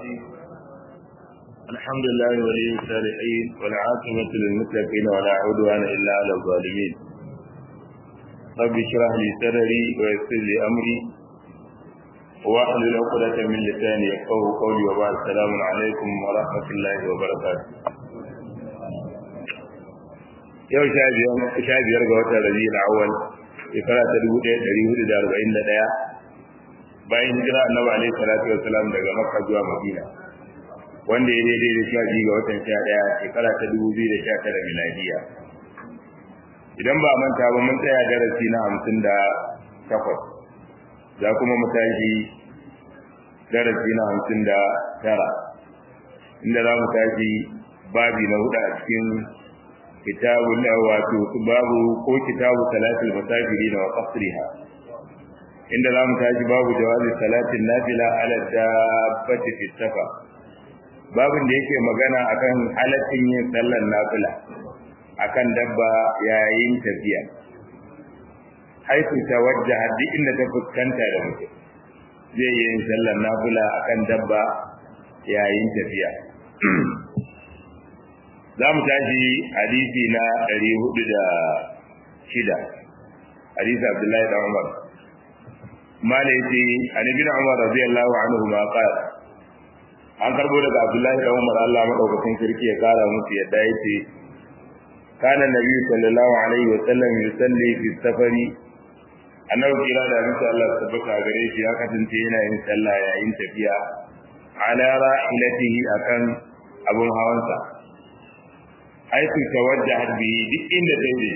الرحيم الحمد لله ولي الصالحين والعاقبة للمتقين ولا عدوان إلا على الظالمين رب اشرح لي صدري ويسر لي أمري واحلل عقدة من لساني يفقهوا قولي وبعد السلام عليكم ورحمة الله وبركاته yau sha biyar ga watan rabi'ul awwal shekara ta dubu ɗaya ɗari hudu da arba'in da ɗaya bayan hijira annabi alaihi salatu wassalam daga makka zuwa madina wanda ya daidai da sha biyu ga watan sha ɗaya shekara ta dubu biyu da sha tara miladiya idan ba manta ba mun tsaya darasi na hamsin da takwas za kuma mu tashi darasi na hamsin da tara inda za mu tashi babi na hudu a cikin kitabul wato babu ko kitabu salatul masajirin wa qasriha inda za mu tashi babu jawazi salatin nafila ala dabbati fi safa babin da yake magana akan halaccin yin sallar nafila akan dabba yayin tafiya haitu tawajjaha duk inda ta fuskanta da mutum zai yi sallar nafila akan dabba yayin tafiya za mu tashi hadisi na ɗari hudu da shida hadisi abdullahi da umar mala yace an ibn umar radiyallahu anhu ma qala an karbo daga abdullahi da umar Allah madaukakin sarki ya kara musu yadda yace kana nabi sallallahu alaihi wa sallam yusalli fi safari annabi kira da musu Allah tabbata gare shi ya kasance yana yin sallah yayin tafiya ala ra'ilatihi akan abun hawansa haitu tawajjahat bihi duk inda ta yi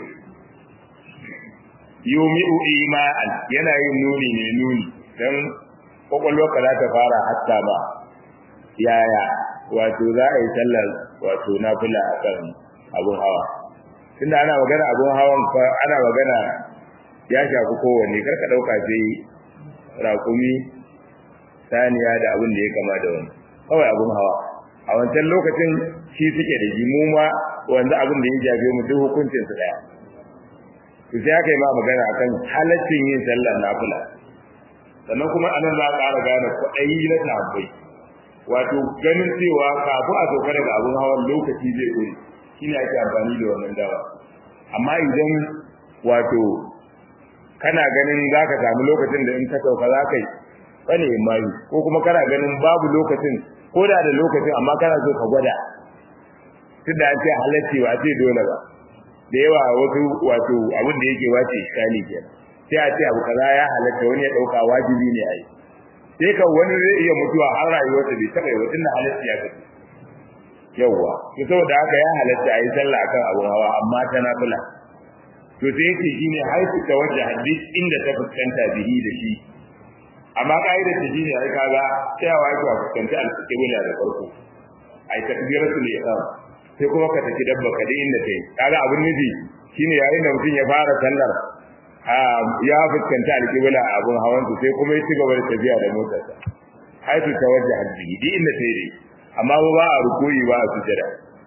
yumi'u ima'an yana yin nuni ne nuni dan kwakwalwarka za ta fara hatta ba yaya wato za a yi sallar wato nafila a kan abun hawa tunda ana magana abun hawan ana magana ya shafi kowanne karka ɗauka sai rakumi saniya da abin da ya kama da wani kawai abun hawa a wancan lokacin shi suke da ji mu ma wanda abin da ya jabe mu duk hukuncin su daya to sai aka yi ma magana akan halaccin yin sallar nafila sannan kuma anan za a ƙara gane kwaɗayi na tabbai wato ganin cewa kafin a sauka daga abin hawan lokaci zai ƙuri shi ne ake amfani da wannan dawa amma idan wato kana ganin za ka samu lokacin da in ka sauka za ka yi bane mai ko kuma kana ganin babu lokacin ko da da lokacin amma kana so ka gwada tunda an ce halacci ba ce dole ba da yawa wasu wato abin da yake wace iskali kenan sai a ce abu kaza ya halatta wani ya dauka wajibi ne a yi sai ka wani zai iya mutuwa har rayuwarsa bai taɓa yi wa tunda halacci ya kace yawwa to saboda haka ya halatta a yi sallah akan abun hawa amma ta nafila to sai yake shine haifu tawajjah duk inda ta fuskanta bihi da shi amma ka'idar ta shine ai kaga tsayawa yake a fuskanci alƙibla da farko ai takbiratul ihram sai kuma ka tafi dabba ka inda kai kaga abin nufi shine yayin da mutum ya fara sallar ya fuskanta alƙibla a abun hawan sai kuma ya ci gaba da tafiya da motarsa haitu tawajjah bihi duk inda kai dai amma ba a rukuyi ba a sujada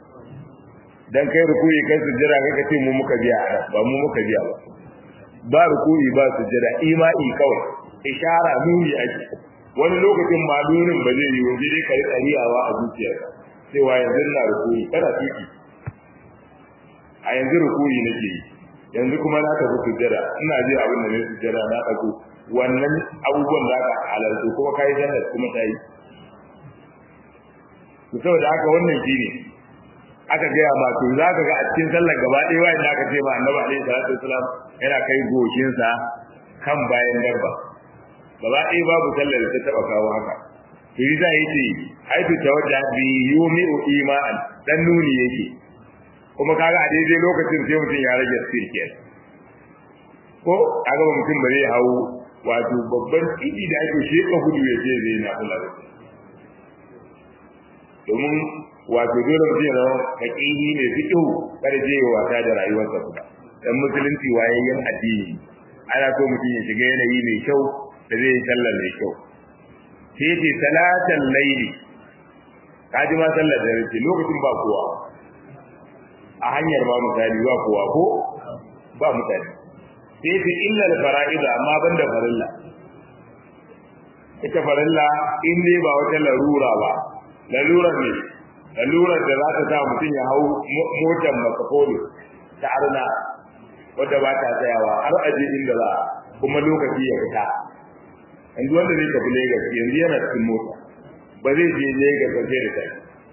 dan kai rukuyi kai sujada kai ka ce mu muka biya ba mu muka biya ba ba rukuyi ba sujada imai kawai ishara nuni ake wani lokacin ma nunin ba zai yi waje dai ka rika riyawa a zuciyarka cewa yanzu na rukuyi kana tuki a yanzu rukuyi nake yi yanzu kuma na tafi sujjada ina ji abin da ne sujjada na ɗago wannan abubuwan da aka halarta kuma ka yi sallar kuma ta yi to saboda haka wannan shi ne aka gaya ma to za ka ga a cikin sallar gaba ɗaya wayan da aka ce ma annabi alaihi salatu wasalam yana kai goshinsa kan bayan dabba gaba ɗaya babu sallar da ta taɓa kawo haka to yi za yi ce haitu ta wadda bi yumi'u ima'an dan nuni yake kuma kaga a daidai lokacin sai mutum ya rage sirkiyar ko a gaba mutum ba zai hau wato babban tsidi da ake sheka gudu ya ce zai na kula da domin wato dole mutum ya zama haƙiƙi ne fiƙihu kada je ya wasa da rayuwarsa kuma dan musulunci wayayyen addini ana so mutum ya shiga yanayi mai kyau da zai sallar mai kyau sai ce salatan laili kaji ma sallar da rike lokacin ba kowa a hanyar ba misali ba kowa ko ba mutane sai ce illa al fara'ida amma banda farilla ita farilla in dai ba wata larura ba larura ne lalurar da za ta sa mutum ya hau motar makafolo ta arna wadda ba ta tsayawa har aje inda za kuma lokaci ya fita yanzu wanda zai tafi Lagos yanzu yana cikin mota ba zai je Lagos ba sai da kai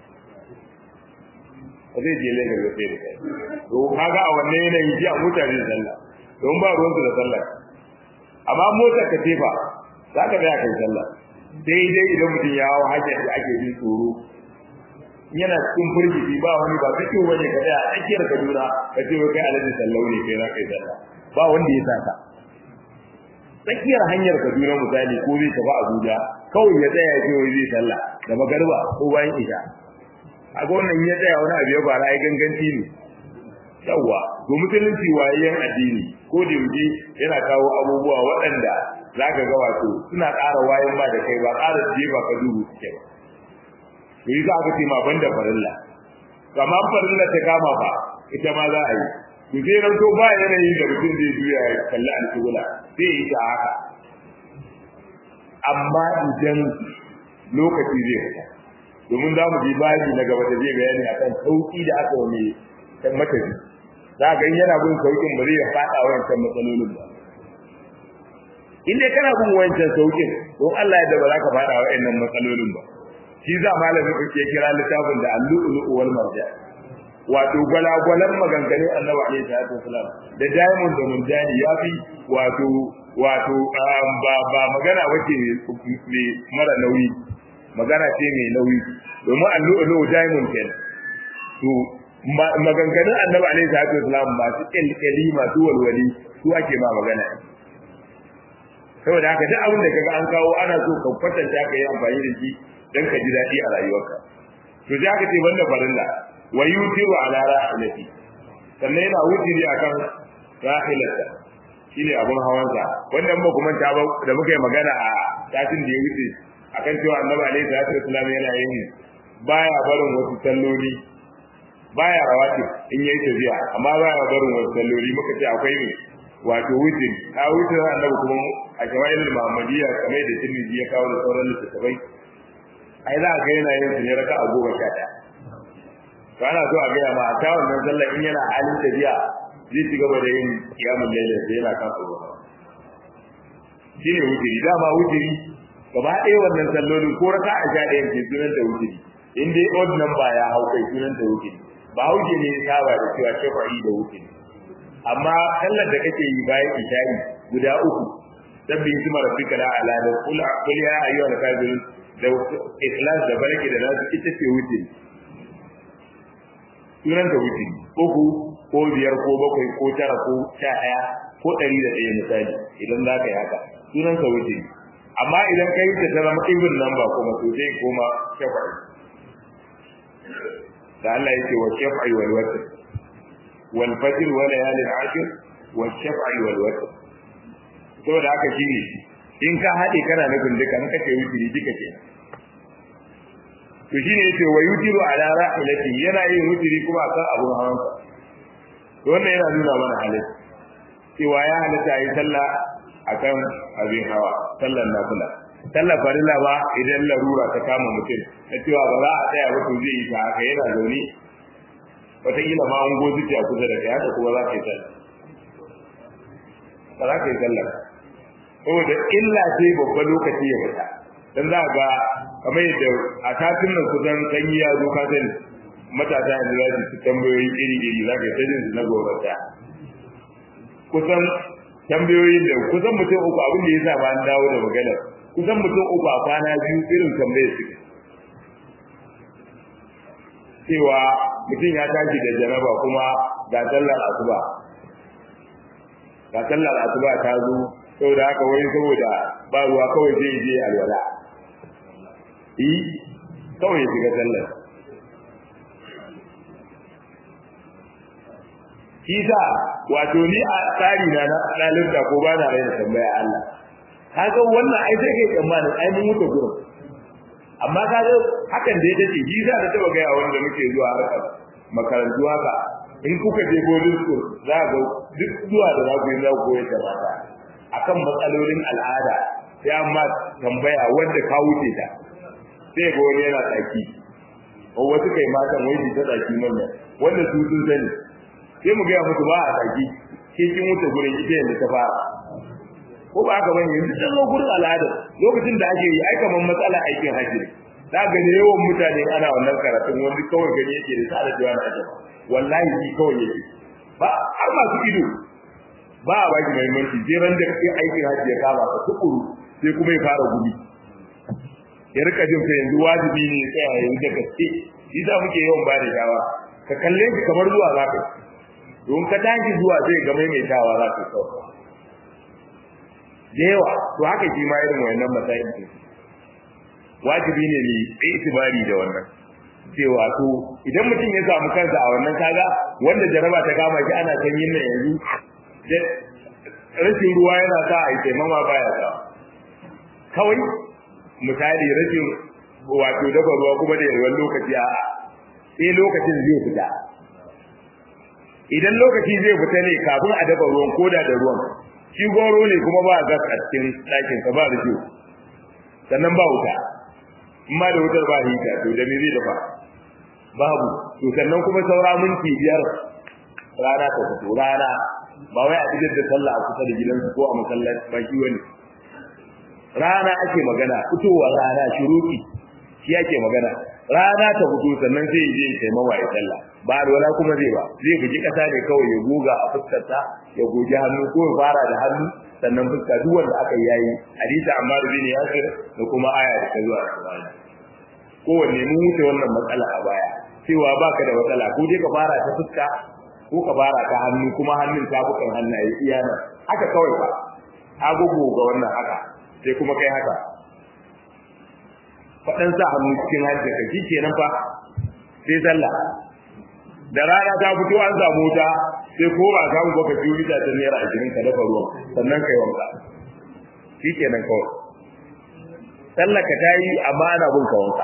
ba zai je Lagos ba sai da kai to kaga a wannan yanayin ji a mutane sallah don ba ruwan su da sallah amma motar ka ce ba za ka tsaya kai sallah daidai idan mutum ya hawo hajjar da ake jin tsoro yana cikin firgici ba wani ba kake wani ka tsaya a tsakiyar Kaduna ka ce kai alaji sallau ne kai za ka yi sallah ba wanda ya saka tsakiyar hanyar Kaduna misali ko zai tafi Abuja kawai ya tsaya ya ce wai zai sallah da magarba ko bayan isha a ga wannan ya tsaya wani abu ya fara ai ganganci ne yawa to musulunci wayayen addini ko da yaushe yana kawo abubuwa waɗanda zaka ga wato suna ƙara wayan ba da kai ba ƙara jefa ka duhu suke ba to yi za ka ce ma banda farilla kama farilla ta kama ba ita ma za a yi to sai ran to ba yanayin da mutum zai juya ya kalli alƙibla sai yi ta haka amma idan lokaci zai fita domin za mu ji baji na gaba da zai bayani akan sauki da aka wani kan matafi za ga in yana bin saukin ba zai ya faɗa wancan matsalolin ba in dai kana bin wancan saukin don Allah ya da ba za ka faɗa wa'annan matsalolin ba shi za malamin ku ke kira littafin da al-lu'lu wal marjan wato gwalagwalan maganganun annabi alaihi salatu wasalam da diamond da mundani ya fi wato wato ba ba magana wace mai mara nauyi magana ce mai nauyi domin al-lu'lu diamond kenan to maganganun annabi alaihi salatu wasalam masu kyalkyali masu walwali su ake ma magana saboda haka duk abin da kaga an kawo ana so ka kwatanta ka yi amfani da shi dan ka ji daɗi a rayuwarka to sai aka ce banda farilla wa yutiru ala rahilati sannan yana wutiri akan rahilata shine abun hawansa wannan ba kuma ta ba da muka yi magana a satin da ya wuce akan cewa annabi alaihi salatu wasallam yana yin baya barin wasu salloli baya rawati in yayi tafiya amma baya barin wasu salloli muka ce akwai ne wato wutiri a wutirin annabi kuma a shawaiul muhammadiyya kamar da tirmidhi ya kawo da sauran littattafai ai za a ga yana yin su ne raka a goma sha ɗaya to ana so a gaya ma a ta wannan sallar in yana halin tafiya zai ci gaba da yin kiyamun laila da yana kan tsoro shi ne wutiri dama wutiri gaba ɗaya wannan sallolin ko raka a sha ɗayan ke sunan da wutiri in dai odd number ya hau kai sunan da wutiri ba hauke ne ya saba da cewa shafa'i da wutiri amma sallar da kake yi bayan isha'i guda uku sabbin hikima rabbika la ala da kul kul ya ayyuhal kafirun da ikhlas da barke da nasu ita ce wuce sunan da wuce uku ko biyar ko bakwai ko tara ko sha ɗaya ko ɗari da ɗaya misali idan za ka yi haka sunan sa wuce amma idan ka yi ta ta zama ibn nan ba kuma to sai koma shafa'i da Allah yake wa shafa'i wal watr wal fajr wa layalin ashir wa shafa'i wal watr saboda haka shine in ka haɗe kana nufin duka in kace wutiri duka ke to shine yace wa yutiru ala rahilati yana yin wutiri kuma akan abun hawansa to wannan yana nuna mana halin cewa ya halatta yi sallah akan abin hawa sallar nafila sallar farilla ba idan larura ta kama mutum na cewa ba za a tsaya ba to zai yi ta haka yana zaune wataƙila ma an gozi a kusa da kai haka kuma za ka yi sallah ba za ka yi sallah saboda illa ce babban lokaci ya fita dan za ga kamar yadda a tatin nan kusan sanyi ya zo ka sani matasa yanzu za su tambayoyi iri iri za ka yi tajin su na gorata kusan tambayoyin da kusan mutum uku abin da ya sa ba an dawo da maganar kusan mutum uku a kwana biyu irin tambayar su cewa mutum ya tashi da janaba kuma ga sallar asuba ga sallar asuba ta zo saboda haka wani saboda ba ruwa kawai zai je alwala yi kawai ya shiga sallar shi sa wato ni a tsari na na ɗalibta ko ba na raina tambaya Allah kaga wannan ai sai kai tsammanin ai mun mutu gurin amma kaga hakan da ya dace shi za ta taba gaya wanda muke zuwa harkar makarantu haka in kuka je boarding school za ga duk zuwa da za ku yi za ku koyar da mata akan matsalolin al'ada sai amma tambaya wanda ka wuce ta sai ga wani yana tsaki ko wasu kai matan wai ta tsaki manya wanda su sun sani sai mu gaya musu ba a tsaki ke kin wuce gurin ita yanzu ta fara ko ba haka bane yanzu sun zo gurin al'ada lokacin da ake yi ai kaman matsala aikin hajji ne za ga da yawan mutane ana wannan karatun wani kawai gani yake da tsara jiwa na ajaba wallahi shi kawai yake ba har masu ido ba a baki muhimmanci sai ran da kake aikin hajji ya kama ka tukuru sai kuma ya fara gudu ya rika jin ka yanzu wajibi ne tsaya yanzu da gaske shi za muke yawan ba da dawa ka kalle shi kamar zuwa za ka don ka tashi zuwa zai ga maimaitawa za ka kawai da yawa to haka shi ma irin wannan matsayin ne wajibi ne ne itibari da wannan cewa to idan mutum ya samu kansa a wannan kaga wanda jaraba ta kama shi ana sanyin nan yanzu rashin ruwa yana sa a yi taimama baya sa kawai misali rashin wato dafa ruwa kuma da yawan lokaci a sai lokacin zai fita idan lokaci zai fita ne kafin a dafa ruwan koda da ruwan shi goro ne kuma ba gas a cikin ɗakin ka ba rijo sannan ba wuta amma da wutar ba hita to da me zai dafa babu to sannan kuma saura minti biyar rana ta fito rana ba wai a cikin da sallah a kusa da gidansu ko a masallaci ba shi wani rana ake magana fitowa rana shuruki shi ake magana rana ta fito sannan zai je ya taimawa ya sallah ba alwala kuma zai ba zai bugi kasa ne kawai ya goga a fuskarta ya goge hannu ko ya fara da hannu sannan fuska duk wanda aka yayi hadisi Ammar bin Yasir da kuma aya da ta zuwa Al-Qur'ani kowanne mun wuce wannan matsala a baya cewa baka da matsala ko dai ka fara ta fuska ko ka fara ta hannu kuma hannun ta bukan hannaye iya nan haka kawai ba agogo ga wannan haka sai kuma kai haka faɗan sa hannu cikin hajji ka shi kenan fa sai sallah da rana ta fito an samu ta sai ko ba samu ba ka ciwo ita ta naira ashirin ka dafa ruwan sannan kai wanka shi kenan kawai sallah ka ta yi amma ana bin ka wanka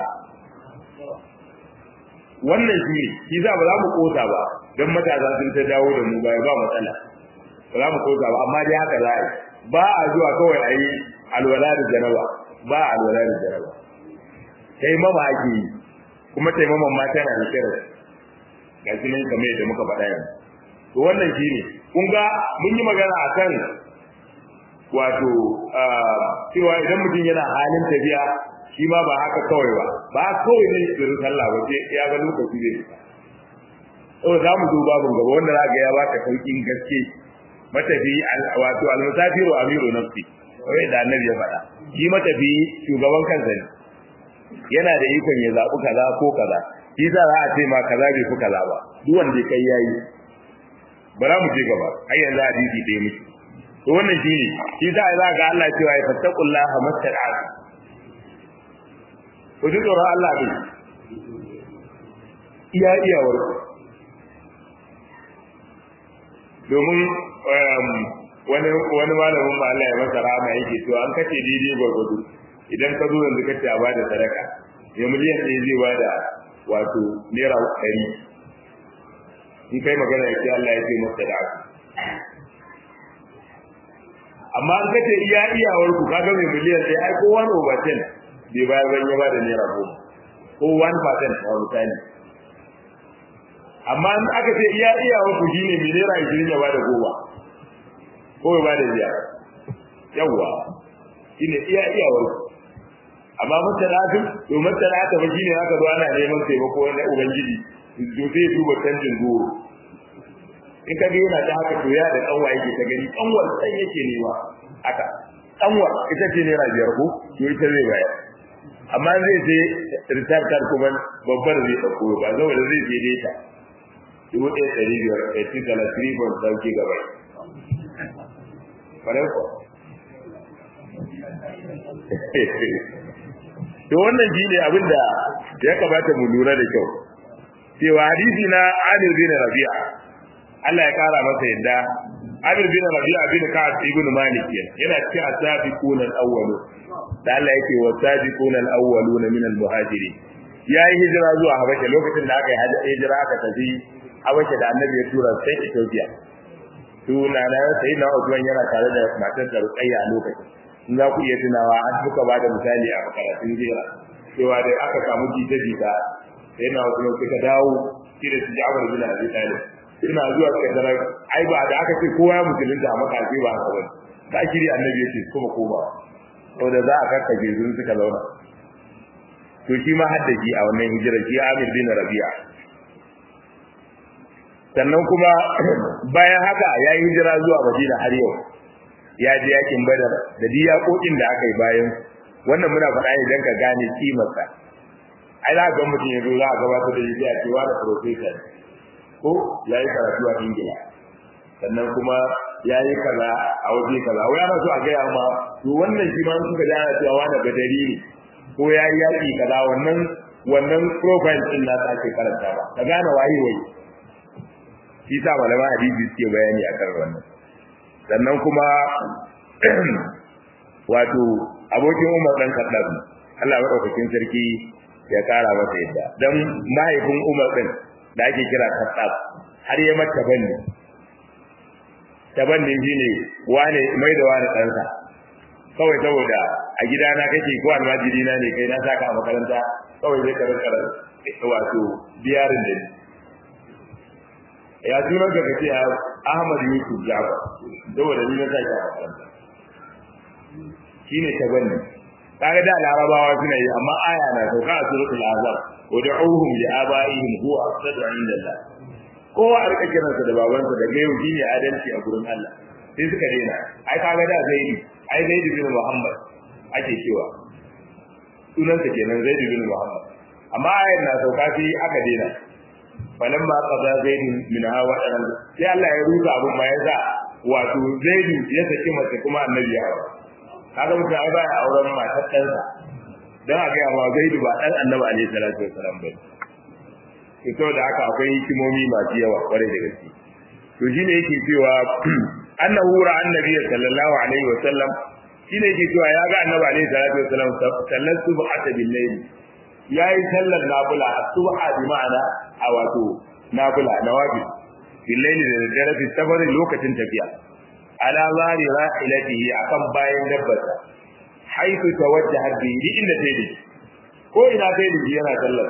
wannan shi ne shi za ba za mu kosa ba don matasa sun ta dawo da mu baya ba matsala ba za mu kosa ba amma dai haka za a yi ba a zuwa kawai a yi alwala da jaraba ba a alwala da jaraba taimama ake yi kuma taimaman ma tana da kira ga shi nan kamar yadda muka faɗa yanzu to wannan shi ne kun ga mun yi magana akan wato cewa idan mutum yana halin tafiya shi ma ba haka kawai ba ba kawai ne tsirin sallah ba sai ya ga lokaci zai fita saboda za mu zo babin gaba wanda za ga ya baka saukin gaske matafi wato almusafiru amiru nafsi wai da annabi ya faɗa shi matafi shugaban kansa ne yana da ikon ya zaɓi kaza ko kaza shi za a ce ma kaza bai fi kaza ba duk wanda kai yayi bara mu je gaba ai yanzu hadisi ɗaya miki to wannan shine shi za a za ga Allah cewa ya fattaqullaha mastaqat ku ji tsoron Allah ne iya iyawar domin wani wani malamin ba Allah ya masa rahama yake cewa an kace daidai gwargwado idan ka zo yanzu kace a bada sadaka ya miliyan ɗaya zai bada wato naira ɗari in kai magana ya ce Allah ya ce masa da aku amma an kace iya iyawar ku kaga mai miliyan ɗaya ai ko wani over ten bai bayar ban ya bada naira goma ko one percent a misali amma in aka ce iya iyawar ku shine mai naira ishirin ya bada goma ko ya bada biyar yawwa shine iya iyawar ku amma matalatu to matalata ba shine aka zo ana neman taimako na ubangiji to sai duba canjin goro in ka ga yana ta haka to ya da kanwa yake ta gani kanwar san yake nema haka kanwar ita ce naira biyar ko to ita zai bayar amma zai je return card kuma babbar zai dauko ba saboda zai je data dubu ɗaya ɗari biyar ɗaya ci dala three point sauki gaba kwarai ko to wannan shi ne abin da ya kamata mu lura da kyau cewa hadisi na Amir bin Rabi'a Allah ya kara masa yadda Amir bin Rabi'a bin Ka'ab ibn Malik yana cikin asabiquna al-awwalu da Allah yake wasabiquna al-awwaluna min al-muhajirin yayi hijira zuwa Habasha lokacin da aka yi hijira aka tafi Habasha da Annabi ya tura sai Ethiopia tuna na sai na Uthman yana tare da matar da Ruqayya a lokacin in za ku iya tunawa an suka ba da misali a makaratun jera cewa da aka samu jita-jita sai na wasu suka dawo shi da su ja'far bin abi talib suna zuwa suka tarar ai ba da aka ce kowa ya musulunta a makafi ba haka bane ba shiri annabi yace kuma koma saboda za a karkace su suka zauna to shi ma haddaji a wannan hijira shi Amir bin Rabi'a sannan kuma bayan haka ya yi hijira zuwa Madina har yau ya je yakin Badar da diyakokin da aka yi bayan wannan muna faɗa ne don ka gane kimarsa ai za ga mutum ya zo za a gabatar da shi a cewa da professor ko ya yi karatu a Ingila sannan kuma ya yi kaza a waje kaza wai ana so a gaya ma to wannan shi ma suka ji ana cewa wani badari ne ko ya yi yaƙi kaza wannan wannan profile din na ta ake karanta ba ka gane waye waye shi sa malama hadisi suke bayani akan wannan sannan kuma wato abokin Umar dan Khattab Allah madaukakin sarki ya kara masa yadda dan mahaifin Umar din da ake kira Khattab har ya mata banni tabanni shine wane mai da wani ɗansa kawai saboda a gidana kake ko almajiri na ne kai na saka a makaranta kawai zai karin karar wato biyarin da ya sunan ka kace Ahmad Yusuf Jafar saboda ni na saka a makaranta shine tabanni kaga da larabawa suna yi amma aya na sauka a suratul azab wad'uhum li abaihim huwa aqsadu 'inda Allah kowa a rika kiransa da babansa da gayo shine adalci a gurin Allah sai suka daina ai kaga da zaidi ai zaidi bin Muhammad ake cewa sunansa kenan zaidi bin Muhammad amma ayar na sauka sai aka daina falamma qada zaidi min hawa dan sai Allah ya rusa abun ma yasa wato zaidi ya saki mace kuma annabi ya hawa kaga mutum ai baya auren matar ɗansa dan a ga ma zaidi ba dan annabi alaihi salatu wasalam ba to da haka akwai hikimomi masu yawa kwarai da gaske to shine yake cewa annahu ra annabi sallallahu alaihi wasallam shine yake cewa ya ga annabi alaihi salatu wasallam sallar subhata bil layl yayi sallar nafila subha bi ma'ana a wato nafila nawafi bil layl da dare fi safar lokacin tafiya ala zari ra'ilatihi akan bayan dabbarsa haitu tawajjaha bi inda tayi ko ina tayi yana sallar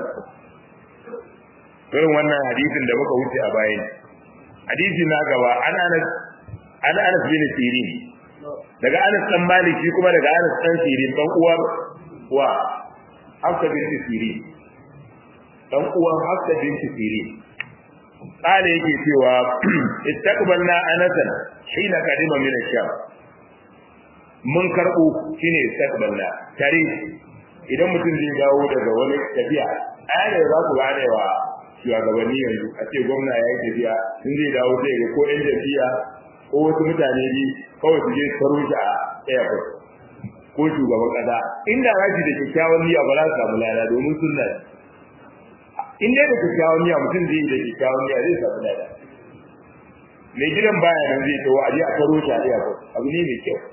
irin wannan hadisin da muka wuce a bayan hadisi na gaba an anas an anas bin sirin daga anas dan malik shi kuma daga anas dan sirin dan uwar wa hafsa bin sirin dan uwar hafsa bin sirin kale yake cewa istaqbalna anasan hina kadima min ash-sham mun karbo shine istaqbalna tare idan mutum zai dawo daga wani tafiya ayar za ku gane wa shugabanni yanzu a ce gwamna ya yi tafiya sun zai dawo sai ga ko yan tafiya ko wasu mutane ne kawai su je karo shi a airport ko shugaban kasa inda za da kyakkyawan niyya ba za su samu lada domin sunna in dai da kyakkyawan niyya mutum zai yi da kyakkyawan niyya zai samu lada mai gidan baya nan zai tawo a je a karo shi a airport abu ne mai kyau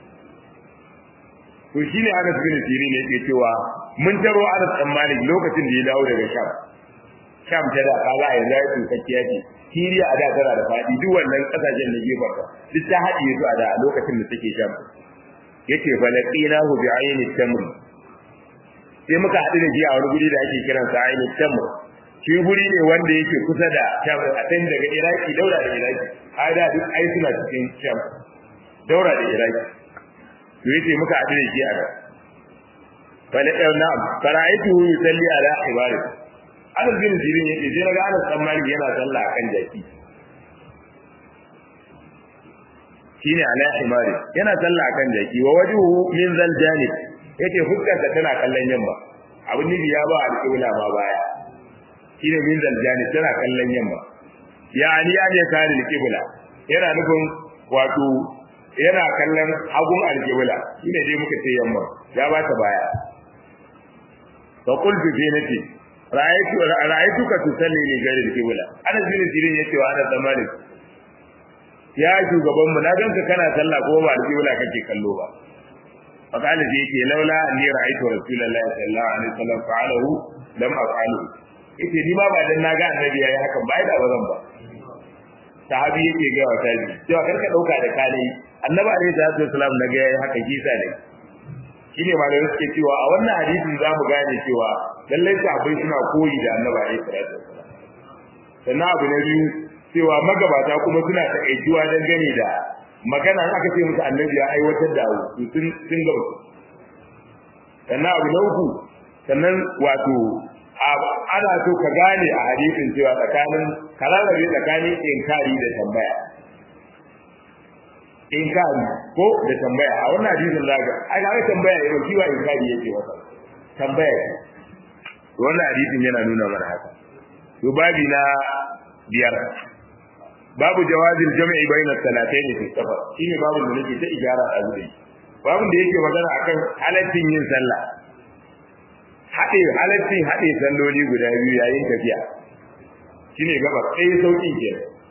to shine Anas bin Sirin ne yake cewa mun taro Anas dan Malik lokacin da ya dawo daga Sham Sham ta da kaga yanzu ya tsokakkiya ce Siriya a da tana da fadi duk wannan kasashen da gefen ta duk ta haɗiye su a da a lokacin da take Sham yace falaqinahu bi ayni tamr sai muka haɗu da shi a wani guri da ake kiran sa ayni tamr shi guri ne wanda yake kusa da Sham a can daga Iraki daura da Iraki ai da duk ai suna cikin Sham daura da Iraki to yace muka haɗu da shi a nan falaqina na'am fara'aytu yusalli ala ibadati Anas bin Sirin yake sai naga Anas dan Malik yana sallah akan jaki. Shine ala himari yana sallah akan jaki wa wajhuhu min zal janib yake hukkarsa tana kallon yamma. Abin nufi ya ba alƙibla ma baya. Shine min zal janib tana kallon yamma. Yani ya ne kare alƙibla. Yana nufin wato yana kallon hagun alƙibla. Shine dai muka ce yamma. Ya ba ta baya. Fa qultu fi nafsi ra'aytu ra'aytuka tusalli li ghairi al-qibla ana bin sirin yace wa ana zamani ya shugaban mu na ganka kana sallah ko ba al-qibla kake kallo ba fa kana ji yake laula anni ra'aytu rasulullahi sallallahu alaihi wasallam fa'alahu lam af'alu yace ni ma ba dan naga annabi yayi hakan ba da bazan ba sahabi yake ga wa tabi cewa karka dauka da kale annabi alaihi salatu wasalam na ga yayi haka kisa ne shine malamai suke cewa a wannan hadisin zamu gane cewa lallai sahabbai suna koyi da annabi alaihi salatu wasalam sannan abu na biyu cewa magabata kuma suna taƙaituwa dangane da magana aka ce musu annabi ya aiwatar da abu sun sun ga sannan abu na uku sannan wato ana so ka gane a hadisin cewa tsakanin kararrabe tsakanin inkari da tambaya inkari ko da tambaya a wannan hadisin zaga ai ga tambaya yau shi wa inkari yake wasa tambaya wannan hadisin yana nuna mana haka to babi na biyar babu jawazin jami'i bayna salatayn fi safar shine babu da nake ta ijara a zuwa babu da yake magana akan halaccin yin sallah haɗe halaccin haɗe salloli guda biyu yayin tafiya shine gaba sai sauki ke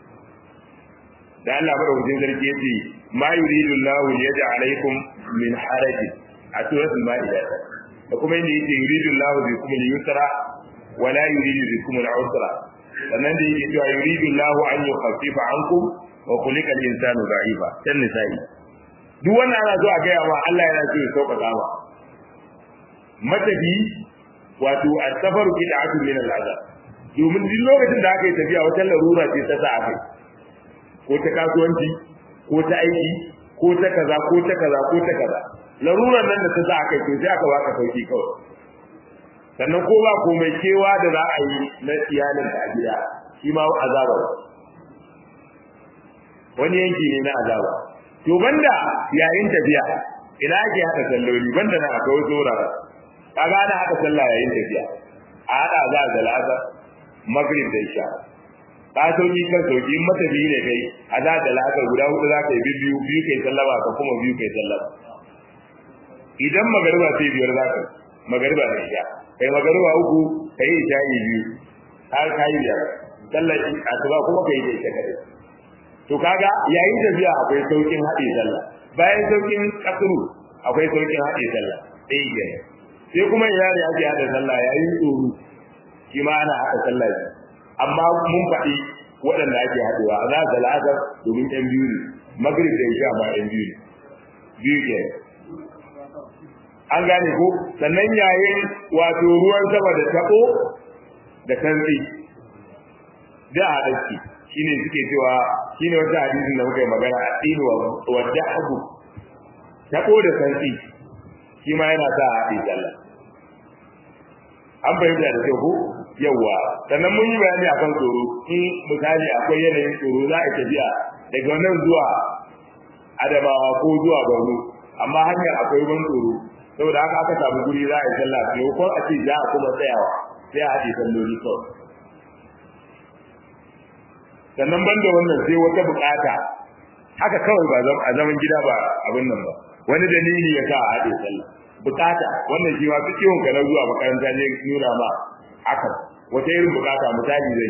da Allah madaukakin sarki yace ma yuridu Allahu liyaj'alaykum min haraj a suratul maida da kuma inda yake yuridu Allahu bikum al-yusra wa la yuridu bikum al-usra sannan da yake cewa yuridu Allahu an yukhaffifa ankum wa khuliqa al-insanu da'ifa dan nisa'i duk wannan ana so a ga ma Allah yana so ya sauƙaƙa ma matafi wato as-safaru bid'atun min al-azab domin duk lokacin da aka yi tafiya wata larura ce ta sa aka ko ta kasuwanci ko ta aiki ko ta kaza ko ta kaza ko ta kaza larurar nan da ta sa aka yi to sai aka baka sauki kawai sannan ko ba komai kewa da za a yi na iyalin a gida shi ma azaba wani yanki ne na azaba to banda yayin tafiya ina ake hada salloli banda na akwai wasu wurare kaga ana hada sallah yayin tafiya a hada za a zalasa magrib da isha ka sauki kan sauki in matafi ne kai a za da la'asar guda hudu za ka yi biyu biyu kai sallama ka kuma biyu kai sallama idan magariba sai biyar za ka magariba da isha kai magariba uku kai isha yi biyu har ka yi biyar sallar asuba kuma kai da isha kadai to kaga yayin tafiya akwai saukin haɗe sallah bayan saukin kasuru akwai saukin haɗe sallah ɗaya kenan sai kuma ina ne ake haɗa sallah yayin tsoro shi ma ana haɗa sallah ne amma mun faɗi waɗanda ake haɗewa a za la'asar domin ɗan biyu ne magrib da isha ma ɗan biyu ne biyu ke an gane ko sannan yayin wato ruwan sama da taɓo da santsi da a ɗauki shine suke cewa shine wata hadisin da muka yi magana a tsini wa da'abu taɓo da santsi shi ma yana sa a haɗe sallah an fahimta da kyau ko yawa sannan mun yi bayani akan tsoro in misali akwai yanayin tsoro za a tafiya daga nan zuwa adamawa ko zuwa borno amma hanyar akwai ban tsoro saboda haka aka samu guri za a yi sallah sai ko a ce za a kuma tsayawa sai a haɗe salloli kawai sannan banda wannan sai wata bukata haka kawai ba a zaman gida ba abin nan ba wani dalili ya sa a haɗe sallah bukata wannan shi ma ciwon ka na zuwa makaranta ne nuna ma haka wata irin bukata misali zai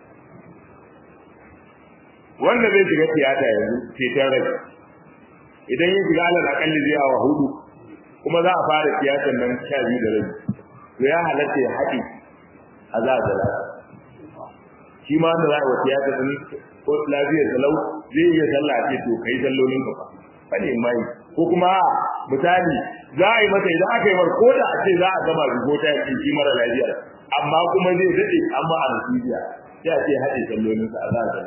wanda zai shiga tiyata yanzu ceton rai idan ya shiga alal akalli zai awa hudu kuma za a fara tiyatar nan sha biyu da rabi to ya halatta ya haɗe a za a zala shi ma wanda za a yi wa tiyata din ko lafiyar salau zai iya sallah ce to kai sallolin ka fa bane mai ko kuma misali za a yi masa idan aka yi mar ko da a ce za a gama rubo ta yaki shi mara lafiya amma kuma zai daɗe amma a nasibiya sai a ce haɗe sallolin sa a za a zala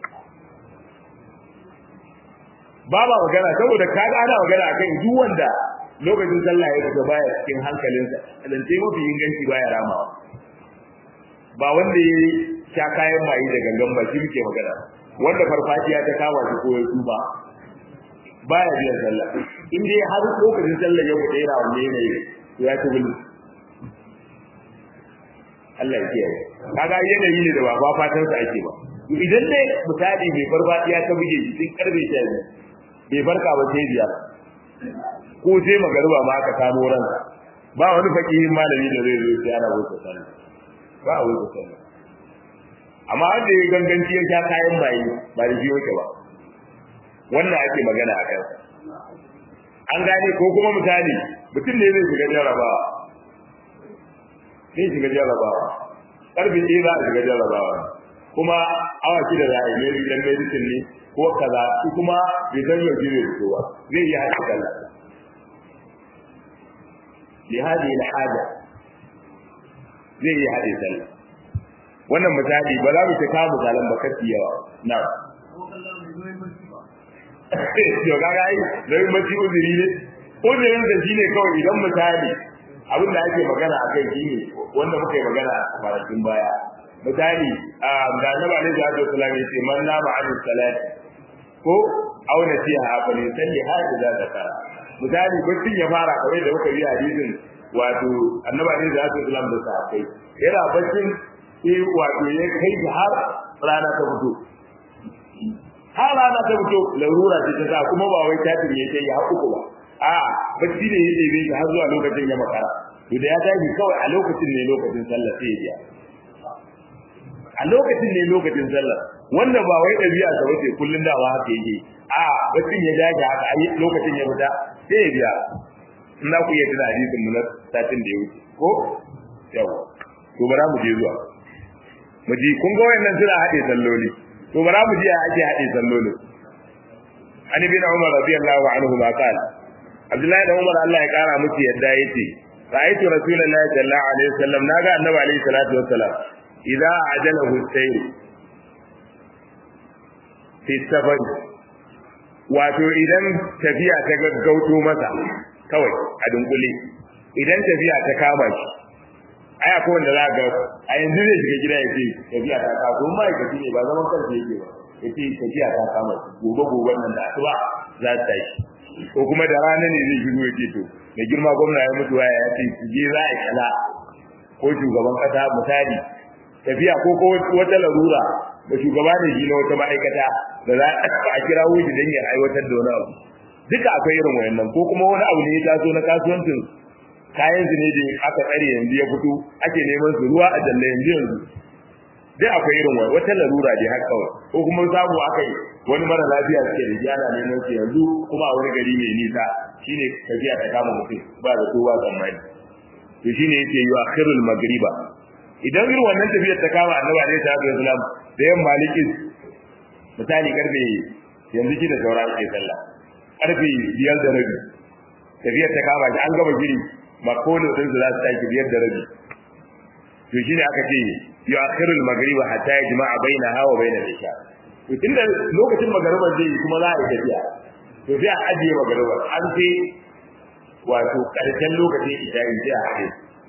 ba ba magana saboda ka ga ana magana akan duk wanda lokacin sallah ya fita baya cikin hankalinsa zance mafi inganci baya ramawa ba wanda ya sha kayan maye da gangan ba shi muke magana wanda farfajiya ta kama shi ko ya tuba baya biyan sallah in dai har lokacin sallah ya fita yana wanne yanayi to ya ci bulu Allah ya kiyaye kaga yanayi ne da ba ba fatan sa ake ba idan dai misali mai farfajiya ta buge shi sun karbe shi bai barka ba sai biyar ko sai magariba ma aka samu ransa ba wani fakihin malami da zai zo sai ana wuce sallah ba a wuce sallah amma wanda ya ganganci ya sha kayan bayi ba da shi yake ba wannan ake magana a kansa an gane ko kuma misali mutum ne zai shiga jarabawa zai shiga jarabawa karfe ɗaya za a shiga jarabawa kuma awa shida za a yi mai dan medicine ne ko kaza shi kuma bai san yau jire da kowa zai yi haɗa sallah li hadi al haja zai yi haɗe sallah wannan misali ba za mu ta kawo misalan ba kafi yawa na to kaga ai dai mace uzuri ne uzurin da shine kawai idan misali abin da ake magana akai shine wanda muka yi magana a kwanakin baya misali da annabi alaihi salatu wasallam ya ce man nama an salat ko aw nasiha fa ne salli hada da zakara misali bacin ya fara kawai da muka yi hadisin wato annabi alaihi salatu wasallam da sahabbai yana baccin sai wato ya kai har rana ta fito har rana ta fito larura ce ta sa kuma ba wai tatin ya ce ya haƙuƙu ba a bacci ne ya ɗebe shi har zuwa lokacin ya makara to da ya tashi kawai a lokacin ne lokacin sallah sai ya biya a lokacin ne lokacin sallah wanda ba wai ɗabi'a sa bace kullun dawa haka yake a baccin ya dage haka a lokacin ya fita sai ya biya in za ku iya tuna hadisin mu na satin da ya wuce ko yawa to bara mu je zuwa mu ji kun ga wayannan suna haɗe salloli to bara mu ji ya ake haɗe sallolin an ibn umar radiyallahu anhu ma qala abdullahi da umar Allah ya kara musu yadda yace ra'aytu rasulullahi sallallahu alaihi wasallam naga annabi alaihi salatu wassalam idza ajalahu sayr fi safar wato idan tafiya ta gaggauto masa kawai a dunkule idan tafiya ta kama shi ai akwai wanda za ga a yanzu zai shiga gida ya ce tafiya ta kama kuma ma'aikaci ne ba zaman kansa yake ba ya ce tafiya ta kama shi gobe gobe nan da asuba za ta tashi ko kuma da rana ne zai shigo ya ce to mai girma gwamna ya mutu waya ya ce su je za a kala ko shugaban kasa misali tafiya ko ko wata larura da shugaba da shi na wata ma'aikata da za a kira wuce don ya aiwatar da wani abu duka akwai irin wayannan ko kuma wani abu ne ya taso na kasuwancin kayan su ne da aka tsare yanzu ya fito ake neman su ruwa a jalle yanzu yanzu duk akwai irin wani wata larura dai har kawai ko kuma samu aka yi wani mara lafiya suke da jana neman su yanzu kuma a wani gari mai nisa shine tafiya ta kama mutum ba da kowa tsammani to shine yake yi akhirul magriba idan irin wannan tafiyar ta kama annabi alaihi salatu wasalam da yan maliki misali karfe yanzu shi da saura ake sallah karfe biyar da rabi tafiyar ta kama shi an gama giri ba kowane sun su za su tashi biyar da rabi to shine aka ce ya akhirul magriba hatta yajma'a bainaha wa bainal isha to tunda lokacin magariba zai kuma za a yi tafiya to sai a ajiye magariba an sai wato karshen lokacin isha in sai a haɗe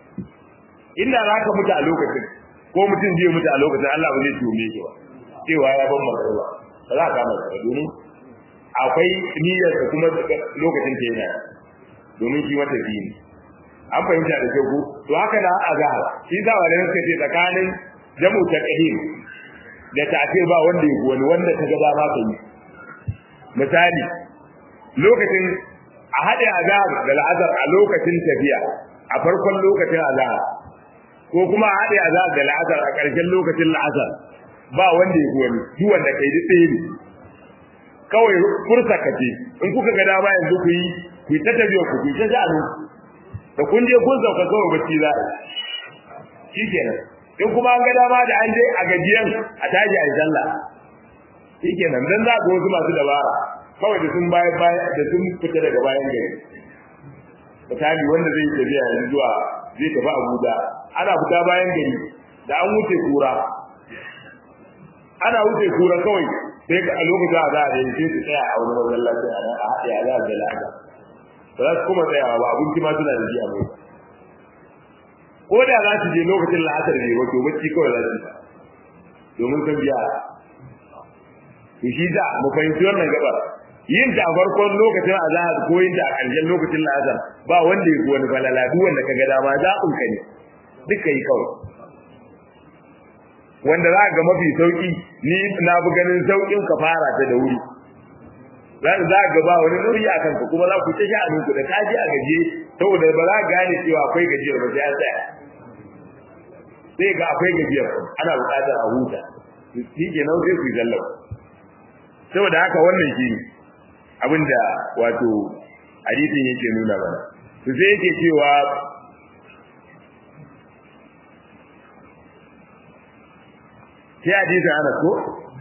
inda za ka mutu a lokacin ko mutum zai mutu a lokacin Allah ba zai tume shi ba cewa ya ban magariba ba za a kama shi domin akwai niyyar da kuma lokacin ta yana domin shi mata biyu ne an fahimta da kyau ko to haka da azhar shi da wani suka ce tsakanin jamu taqdim da ta'khir ba wanda yake wani wanda ta gaba ma ta yi misali lokacin a hade azhar da al'azhar a lokacin tafiya a farkon lokacin azhar ko kuma a hade azhar da al'azhar a ƙarshen lokacin al'azhar ba wanda yake wani duk wanda kai duk ɗaya ne kawai fursa kace in kuka ga dama yanzu ku yi ku ta tafiya ku ku ta sha'anu da kun je kun sauka kawai bacci za a shi kenan in kuma an ga dama da an je a gajiyan a tashi a sallah shi kenan dan za ga wasu masu dabara kawai da sun bayan bayan da sun fita daga bayan gari misali wanda zai tafiya yanzu zuwa zai tafi Abuja ana fita bayan gari da an wuce kura ana wuce kura kawai sai a lokacin a za a yi sai su tsaya a wani masallaci a nan a haɗe a za a zala ba za su kuma tsayawa ba abinci ma suna da shi a mai ko da za su je lokacin la'asar ne wato bacci kawai za su yi domin sun biya to shi da mu fahimci wannan gabar yin ta a farkon lokacin azahar ko yin ta a ƙarshen lokacin la'asar ba wanda ya wani falala duk wanda ka ga dama zaɓin ka ne duka yi kawai wanda za ga mafi sauki ni na fi ganin saukin ka fara ta da wuri za za ga ba wani nauyi a kanka kuma za ku ta sha'anin ku da ka ji a gaje saboda ba za ka gane cewa akwai gajiyar ba sai an tsaya sai ga akwai gajiyar ana buƙatar a huta shi ke nan sai ku yi zallau saboda haka wannan shi abinda wato hadisin yake nuna mana to sai yake cewa sai hadisin ana ko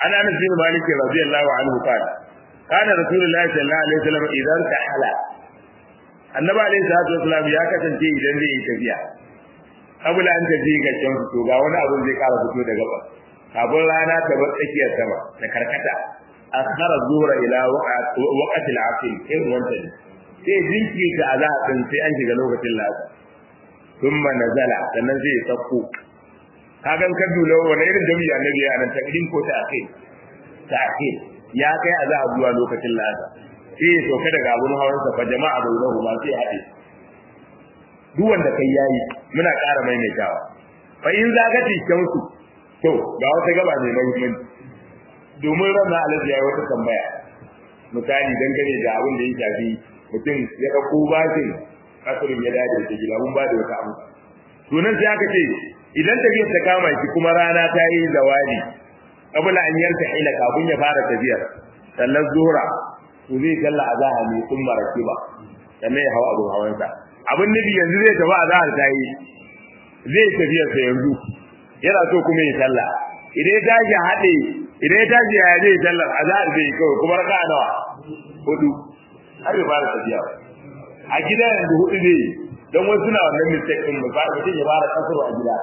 ana anas bin malik radiyallahu anhu qala kana rasulullahi sallallahu alaihi wasallam idan tahala annabi alaihi salatu wasallam ya kasance idan zai yi tafiya kabula an tafi ga can fito ga wani abun zai kara fito daga ba kafin rana ta bar tsakiyar sama da karkata akhara zuhra ila waqti al-asr irin wannan sai jinki ta azhar din sai an shiga lokacin lasa thumma nazala sannan zai sauko kagan ka dole wani irin jami'i annabi ya nan takdim ko ta akai ta akai ya kai azhar zuwa lokacin lasa sai ya sauka daga abun hawan sa fa jama'a bainahu ma sai haɗe duk wanda kai yayi muna ƙara maimaitawa fa in zagati shamsu to ga wata gaba ne muhimmanci domin ranar alaji ya yi wata tambaya misali dangane da abin da ya shafi mutum ya ɗauko bashin kasurin ya dade da gida mun ba da wata amsa sunan sai aka ce idan tafiyar ta kama shi kuma rana ta yi zawali kabula an yanka ila kafin ya fara tafiyar sannan zuhra to zai kalla azaha ne sun maraki ba sannan ya hawa abin hawansa abin nufi yanzu zai tafi azahar ta yi zai tafiyarsa yanzu yana so kuma ya sallah idan ya tashi haɗe idan ya tashi ya zai sallar azhar zai kawai kuma raka nawa hudu har ya fara tafiya a gida yanzu hudu zai don wasu na wannan mistake din mu fara mutum ya fara kasar a gida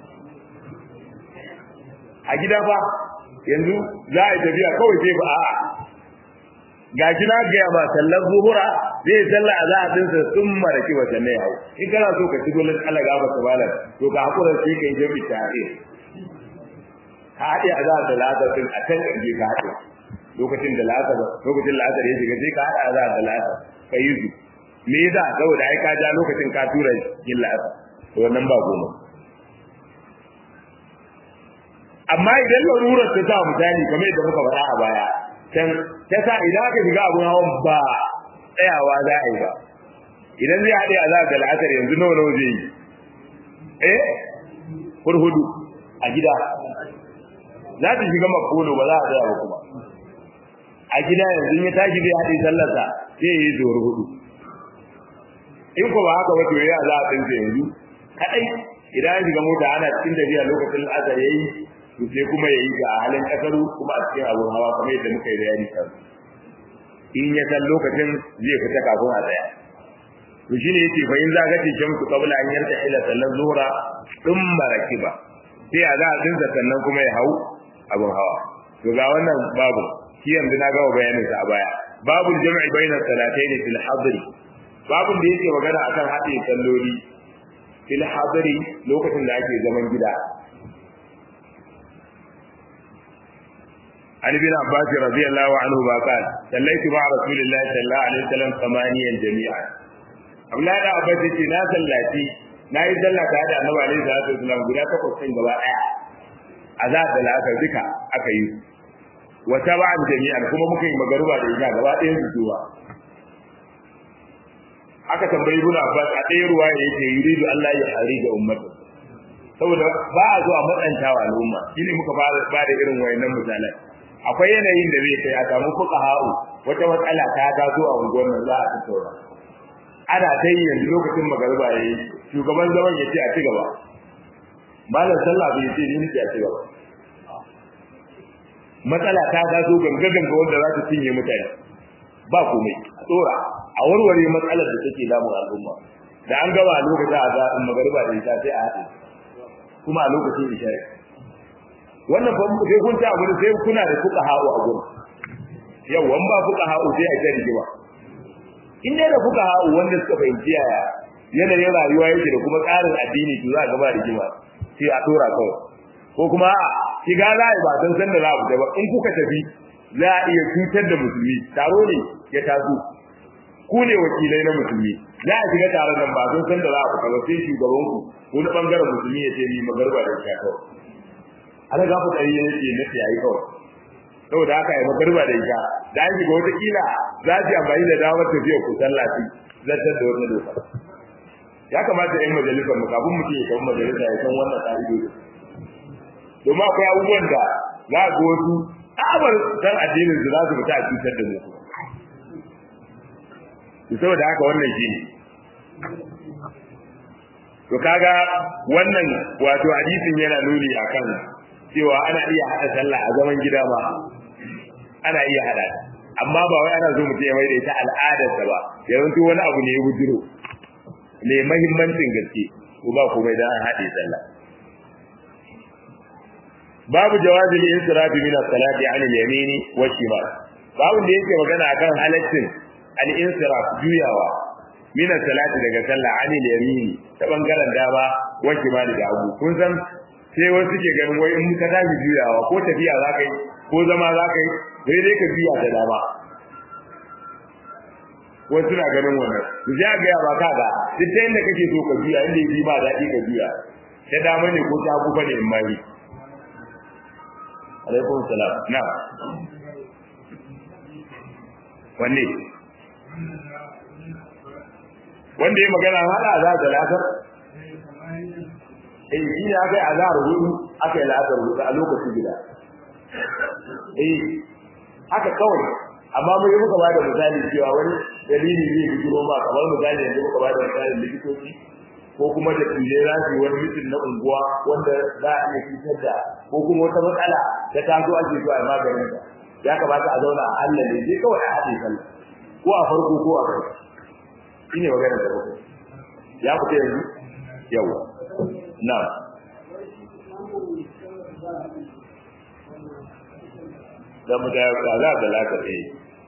a gida fa yanzu za a yi tafiya kawai sai ba a'a ga shi na gaya ma sallar zuhura zai salla a za a dinsa sun maraki wa sannan ya hau in kana so ka ci dole Allah ga ba malam to ka hakura sai kai jami tare ka haɗe a za a talata din a can ƙarfi ka haɗe lokacin da lasa lokacin lasa ya shiga sai ka haɗa a za a talata ka yi su me yasa saboda ai ka ja lokacin ka tura yin lasa to wannan ba goma amma idan larurar ta sa misali kamar yadda muka faɗa a baya can ta sa idan aka shiga abun hawan ba tsayawa za a yi ba idan zai haɗe a za da la'asar yanzu nawa nawa zai yi eh hurhudu a gida za ta shiga makono ba za a tsaya ba kuma a gida yanzu ya tashi zai haɗe sallarsa zai yi zuwar hudu in ko ba haka wato ya za a tsinta yanzu kaɗai idan an shiga mota ana cikin tafiya lokacin la'asar ya yi to sai kuma ya yi ga halin kasaru kuma a cikin abun hawa kamar yadda muka yi bayani kan in ya san lokacin zai fita kafin a tsaya to shine yace fa in zaga ce shamsu qabla an yarta ila sallan zuhra thumma rakiba sai a za a dinsa sannan kuma ya hau abun hawa to ga wannan babu shi yanzu na gama bayanin sa a baya babu jam'i bainas salatayn fil hadri babun da yake magana akan haɗe salloli fil hadri lokacin da ake zaman gida عن ابن عباس رضي الله عنهما قال صليت مع رسول الله صلى الله عليه وسلم ثمانيا جميعا Abdullahi da Abbas yace na sallaci na yi sallah ta da Annabi alaihi salatu wasallam guda takwas din gaba daya azab da la'asar duka aka yi wa taba'an jami'an kuma muka yi magaruba da ita gaba ɗayan su zuwa aka tambayi Ibn Abbas a ɗaya ruwa yake yuridu Allah ya hari da ummatu saboda ba a zuwa matsantawa al'umma shine muka fara ba da irin wayannan misalan akwai yanayin da zai kai a samu fuka ha'u wata matsala ta taso a unguwar nan za a tattauna ana ta yi yanzu lokacin magariba yayi shugaban zaman ya ce a ci gaba malam sallah bai ce ni ce a ci gaba matsala ta taso ganga ganga wanda za ta cinye mutane ba komai a tsora a warware matsalar da take damun al'umma da an gaba a lokacin a zaɓin magariba da ita sai a haɗe kuma a lokacin isha'i wannan fa sai kun ta gurin sai kuna da fuka hawo a gurin yau an ba fuka hawo sai a ta rigima in dai da fuka hawo wanda suka fahimci yaya yanayin rayuwa yake da kuma tsarin addini to za a gaba rigima sai a dora kawai ko kuma a shiga za a yi ba san san da za a fita ba in kuka tafi za a iya cutar da musulmi taro ne ya taso ku ne wakilai na musulmi za a shiga taron nan ba san san da za a fita ba sai shugaban ku ko na bangaren musulmi ya ce ni magarba da shi kawai ana ga ku tsaye yake na yayi kawai saboda haka ai magarba da ita da an shiga wata kila za ji amfani da damar tafiya ku sallaci zartar da wannan doka ya kamata yan majalisar mu kafin mutum ya kawo majalisa ya san wannan ka'idodi domin akwai abubuwan da za ga wasu tsabar san addinin su za su fita a cutar da mu saboda haka wannan shi ne to kaga wannan wato hadisin yana nuni akan cewa ana iya hada sallah a zaman gida ma ana iya hada amma ba wai ana so mutum ya mai da ita al'adarsa ba yawanci wani abu ne ya bujiro mai mahimmancin gaske ko ba komai dan an haɗe sallah babu jawazil insirafi min as-salati 'an al-yamini wa shimal babu da yake magana akan halaccin al-insiraf juyawa min as-salati daga sallah 'an al-yamini ta bangaren dama wa shimal da hagu kun san sai wasu ke ganin wai in ka tashi juyawa ko tafiya za ka yi ko zama za ka yi sai dai ka juya da dama wasu na ganin wannan su ja ga ya ba ka ga duk ta inda kake so ka juya inda yi ba daɗi ka juya ta dama ne ko ta hagu ne in mari alaikum salam na wanne wanda ya magana hada za ta lasar eh shi ne aka yi azhar hudu aka yi la'asar hudu a lokacin gida eh haka kawai amma mun yi muka bada misali cewa wani dalili zai bijiro ma kamar misali yanzu muka bada misalin likitoci ko kuma da tije za su yi wani mutum na unguwa wanda za a iya cutar da ko kuma wata matsala ta taso ake so a maganin ta ya kamata a zauna a Allah ne sai kawai a haɗe sallah ko a farko ko a kai shine maganar da bakwai ya fita yanzu yawa na da mu da za da laka eh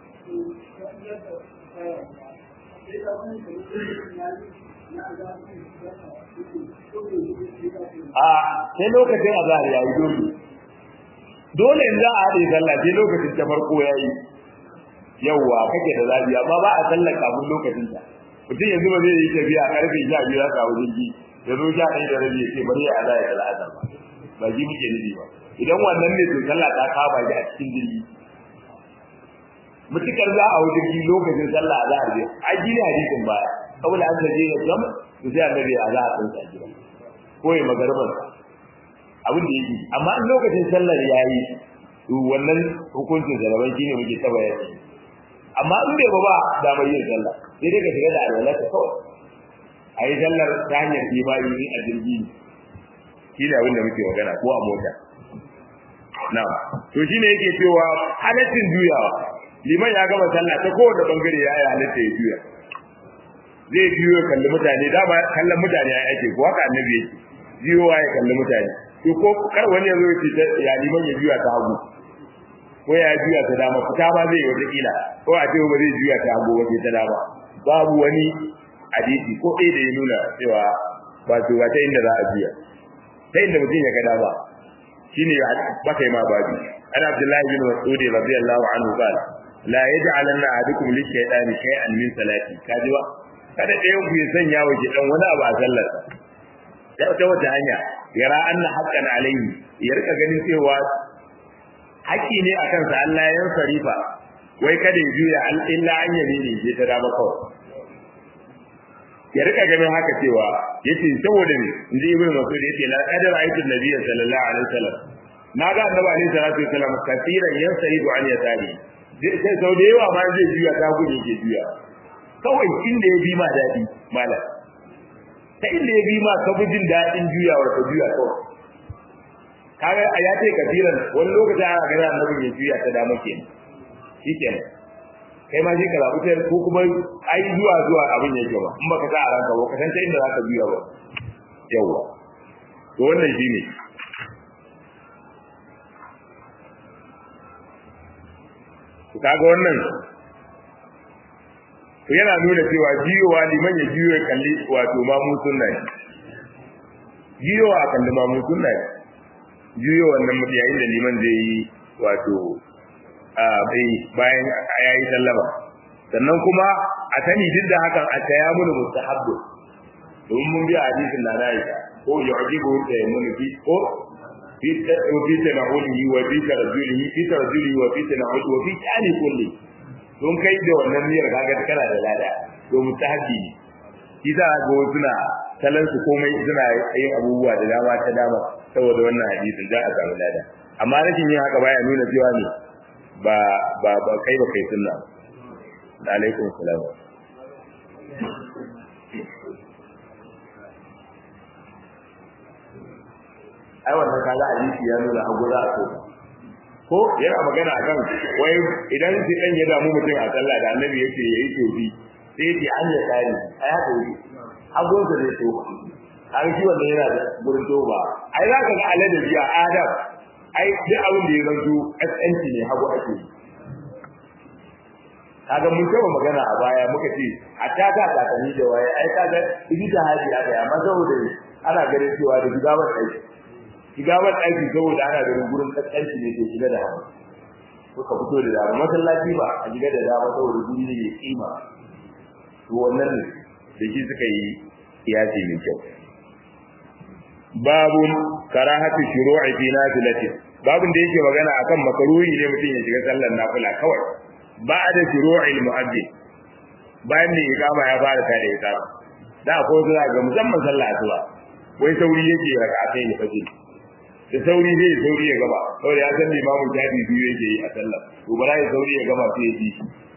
a sai lokacin azhar yayi dole dole in za a haɗe sallah sai lokacin ta farko yayi yawwa kake da zabi amma ba a sallar kafin lokacin ta mutum yanzu ba zai yi tafiya karfe 12 ya kawo jirgi ya zo sha ɗaya da rabi ya ce bari ya azhar ya al'adar ba ba ji muke nufi ba idan wannan ne to sallah ta kaba shi a cikin jirgi mutukar za a wuce jirgi lokacin sallah a zahar je a gina hadisin baya saboda an gaje ya gam to sai annabi a zahar din sa gida ko ya magarban abin da yake amma in lokacin sallar yayi to wannan hukuncin zalaban shine muke ta bayani amma in bai ba ba da mai yin sallah sai dai ka shiga da alwala ta kawai a yi sallar ta hanyar imani a jirgi shi ne abin da muke magana ko a mota na to shine yake cewa halaccin juyawa liman ya gama sallah ta kowane bangare ya yi halatta ya juya zai juyo ya kalli mutane dama kallon mutane ya ake ko haka annabi yake juyowa ya kalli mutane to ko kar wani ya zo ya ce ya liman ya juya ta hagu ko ya juya ta dama fita ma zai yi wata kila ko a ce ba zai juya ta hagu wace ta dama babu wani hadisi ko ɗaya da ya nuna cewa wato ba ta inda za a juya ta inda mutum ya ga dama shine baka yi ma babi ana abdullahi bin mas'ud radiyallahu anhu qala la yaj'alanna ahadukum lish-shaytani shay'an min salati kaji ba kada ɗayan ku ya sanya wa dan wani abu a sallarsa ya ta wata hanya yara anna haqqan alayhi ya rika ganin cewa haƙƙi ne a kansa Allah ya sarifa wai kada ya juya illa an yamini je ta dama kawai ya rika ganin haka cewa yace saboda ne inji ibnu mas'ud yace la qadara ayatu nabiyyi sallallahu alaihi wasallam na ga annabi alaihi salatu wasallam kafiran yansaridu an yatari sai sau da yawa ma zai juya ta gudu ke juya kawai inda ya bi ma dadi malam ta inda ya bi ma ka bi jin dadin juyawar ka juya kawai kaga a ya ce kafiran wani lokaci ana ga annabi ya juya ta dama kenan shikenan kai ma shi ka zaɓi ta ko kuma ai zuwa zuwa abin yake ba in baka sa a ranka ba ka san ta inda zaka biya ba yawa to wannan shine to kaga wannan to yana nuna cewa jiyowa liman ya jiyo ya kalli wato mamun sunna ne jiyowa a kalli mamun sunna ne jiyo wannan mutum yayin da liman zai yi wato bayan ya yi sallama sannan kuma a sani duk da hakan a taya mun mustahabbu domin mun biya hadisin da nayi ko yu'jibu da mun fi ko fi fi tanawulihi wa fi tarjulihi fi tarjulihi wa fi tanawuli wa fi tani kulli don kai da wannan niyyar kaga kana da lada to mustahabbi ne kisa ga suna talan su komai suna yin abubuwa da dama ta dama saboda wannan hadisin za a samu lada amma rashin yin haka baya nuna cewa ne ba ba ba kai ba kai sunna da alaikum salam ai wannan kaga hadisi ya nuna hagu za a so ko yana magana akan wai idan shi dan ya damu mutum a sallah da annabi yake yayi tobi sai yace an ya tsari ai haka yi hagun sa zai toba har shi wannan yana da gurin toba ai za ka ga aladabi a adam ai duk abin da ya zanto SNT ne hagu ake yi kaga mun taba magana a baya muka ce a ta ta kakanni da waye ai kaga ita haji aka yi amma saboda ana ganin cewa da gidawar aiki gidawar aiki saboda ana ganin gurin kaskanci ne ke shiga da hannu suka fito da dama masallaci ba a shiga da dama saboda guri ne mai kima to wannan ne da shi suka yi kiyasi mai kyau babun karahatu shuru'i fi nafilati babun da yake magana akan makaruhi ne mutum ya shiga sallar nafila kawai ba'da shuru'il mu'addin bayan da ikama ya fara ta da ikama da akwai zuwa ga musamman sallah asuba wai sauri yake rak'atai ne fajr da sauri zai sauri ya gaba saboda ya san limamu jadi biyu yake yi a sallah to bara ya sauri ya gaba sai ya ji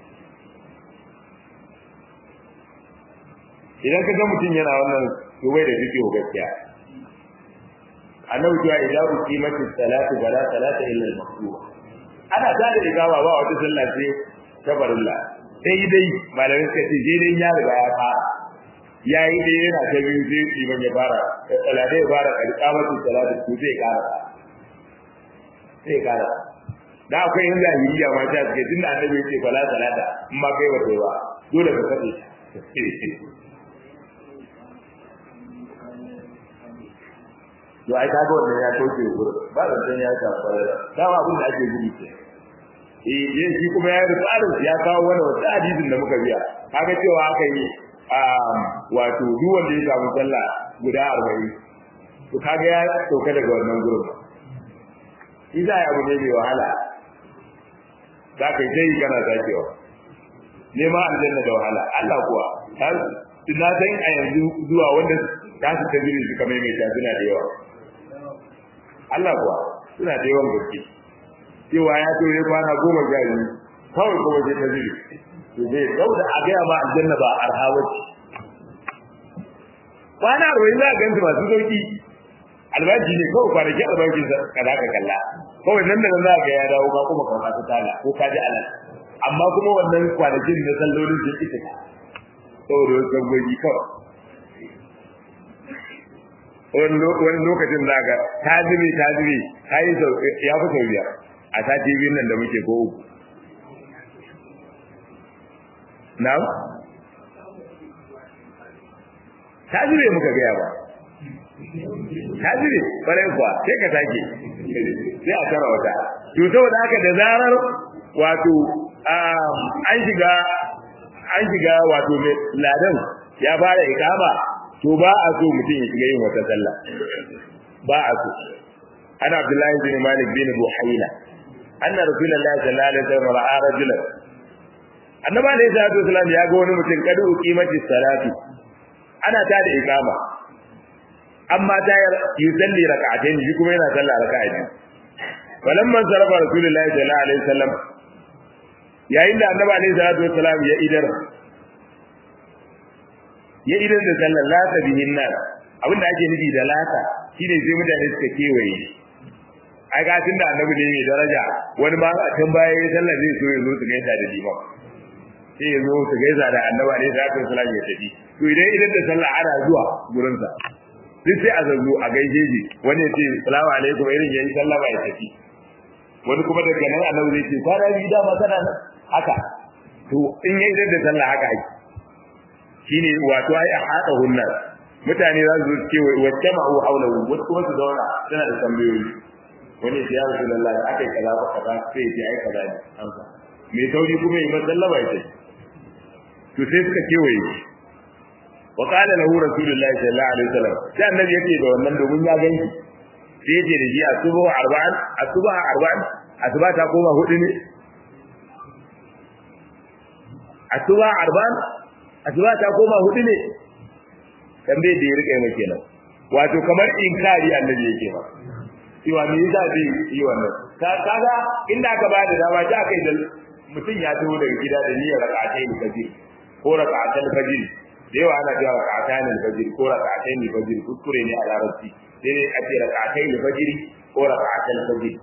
idan ka ga mutum yana wannan to bai da fiqh gaskiya annabi ya idan ku kimatu salatu wala salata illa al-maktuba ana ta da igawa ba wata sallah ce ta barilla sai dai malamin suka ce je dai ya riga ya fara yayi dai yana ta biyu sai liman ya fara salata ya fara alqamatu salatu to zai kara sai kara da akwai yin zahiriya ma ta ce tunda annabi ya ce fala salata in ma kai ba kai ba dole ka kace to ai kaga wannan ya toke gurin ba da san ya ta fara dawa abin da ake gudu ke eh yin shi kuma ya da tsarin ya kawo wani wata hadisin da muka biya kaga cewa aka yi wato duk wanda ya samu sallah guda 40 to kaga ya sauka daga wannan gurin idan ya abu ne mai wahala za ka yi kana sakewa nema aljanna da wahala Allah kuwa har na san a yanzu zuwa wanda za su ta jiri suka maimaita suna da yawa Allah kuwa suna da yawan gaske cewa ya to ya kwana goma sha biyu kawai kuma sai ta jiri to zai dauda a gaya ma aljanna ba arha wace kwana arba'in za a ganta masu sauki albashi ne kawai kwanaki albashin sa kada ka kalla kawai nan da nan za ga ya dawo ba kuma kan ta tala ko ka ji alal amma kuma wannan kwanakin na sallolin sun ita saboda wasu sabbobi kawai wani lokacin za ga ta zube ta zube ta yi ya fi sau biyar a sati biyun nan da muke ko uku na ta zube muka gaya ba ta zube ƙwarai kuwa sai ka sake sai a tara wata to saboda haka da zarar wato an shiga an shiga wato ladan ya fara ikama to ba a so mutum ya shiga yin wata sallah ba a so ana abdullahi bin malik bin buhaina anna rasulullahi sallallahu alaihi wasallam ra'a rajulan annabi alaihi salatu wasallam ya ga wani mutum kadu qimati salati ana ta da ikama amma ta yusalli rak'atayn shi kuma yana sallah raka'a biyu falamma sarafa rasulullahi sallallahu alaihi wasallam yayin da annabi alaihi salatu wasallam ya idar ya idan da sallar lata bihin nan abinda ake nufi da lata shine sai mutane suka kewaye ai ga tunda annabi ne mai daraja wani ma a can baya ya sallar zai so ya zo su gaisa da liman sai ya zo su gaisa da annabi ne da kan sallah ya tafi to idan idan da sallah ana zuwa gurin sa duk sai a zazzo a gaishe shi wani ya ce salamu alaikum irin yayi sallama ya tafi wani kuma daga nan annabi zai ce kwana biyu da ma kana nan haka to in yayi idan da sallah haka ake shine wato ai ahata hunna mutane za su ce wacce ma'u haulahu wasu kuma su zauna suna da tambayoyi wani ya ya rasulullahi akai kaza ba kaza sai ya ai kaza ne amsa mai sauri kuma yi masallama ya ce to sai suka kewaye shi wa qala lahu rasulullahi sallallahu alaihi wasallam sai annabi yake da wannan domin ya ganki sai yace da shi asuba arba'an asuba arba'an asuba ta koma hudu ne asuba arba'an asuba ta koma hudu ne tambaye da ya rike mai kenan wato kamar inkari annabi yake ba cewa me yasa zai yi wannan ka kaga inda aka ba da dama ta kai da mutum ya taho daga gida da niyyar rak'atai ne fajr ko rak'atai fajr da yawa ana cewa rak'atai ne fajr ko rak'atai ne fajr kuskure ne a larabci sai dai a ce rak'atai da fajiri ko rak'atai fajiri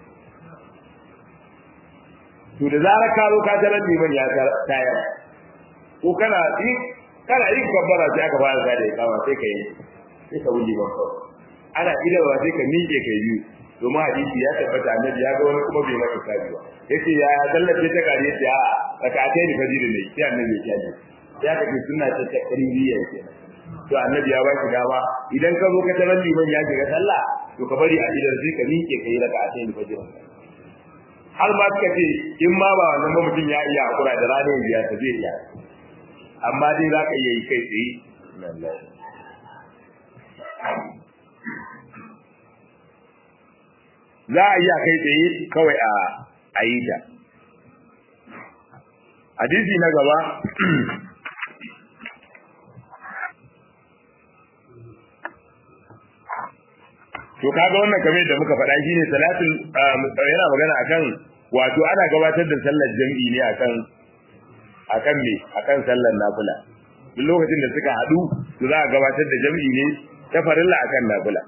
to da zarar ka zo ka tarar liman ya tayar ko kana yi kana yin kabbara sai aka fara sa da ikama sai ka yi sai ka wuce ban kawai ana idawa sai ka miƙe kai biyu domin hadisi ya tabbata annabi ya ga wani kuma bai maka kaji ba yace ya sallace ta kare yace a rakatai da fajiri ne sai annabi ya kaji ya kace sunna ta ta qaribiyya kenan to annabi ya baki dama idan ka zo ka tarar liman ya shiga sallah to ka bari a idan sai ka miƙe kai rakatai da fajiri har ma suka ce in ma ba wannan ba mutum ya iya hakura da ranar biya ta zai iya amma dai za ka iya yi kai tsaye za a iya kai tsaye kawai a a yi ta hadisi na gaba to kaga wannan kamar da muka faɗa shine salatul yana magana akan wato ana gabatar da sallar jami'i ne akan akan me akan sallar nafila duk lokacin da suka haɗu to za a gabatar da jami'i ne ta farilla akan nafila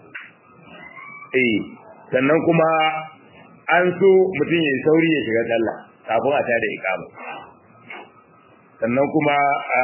eh sannan kuma an so mutum ya sauri ya shiga sallah kafin a tada iqama sannan kuma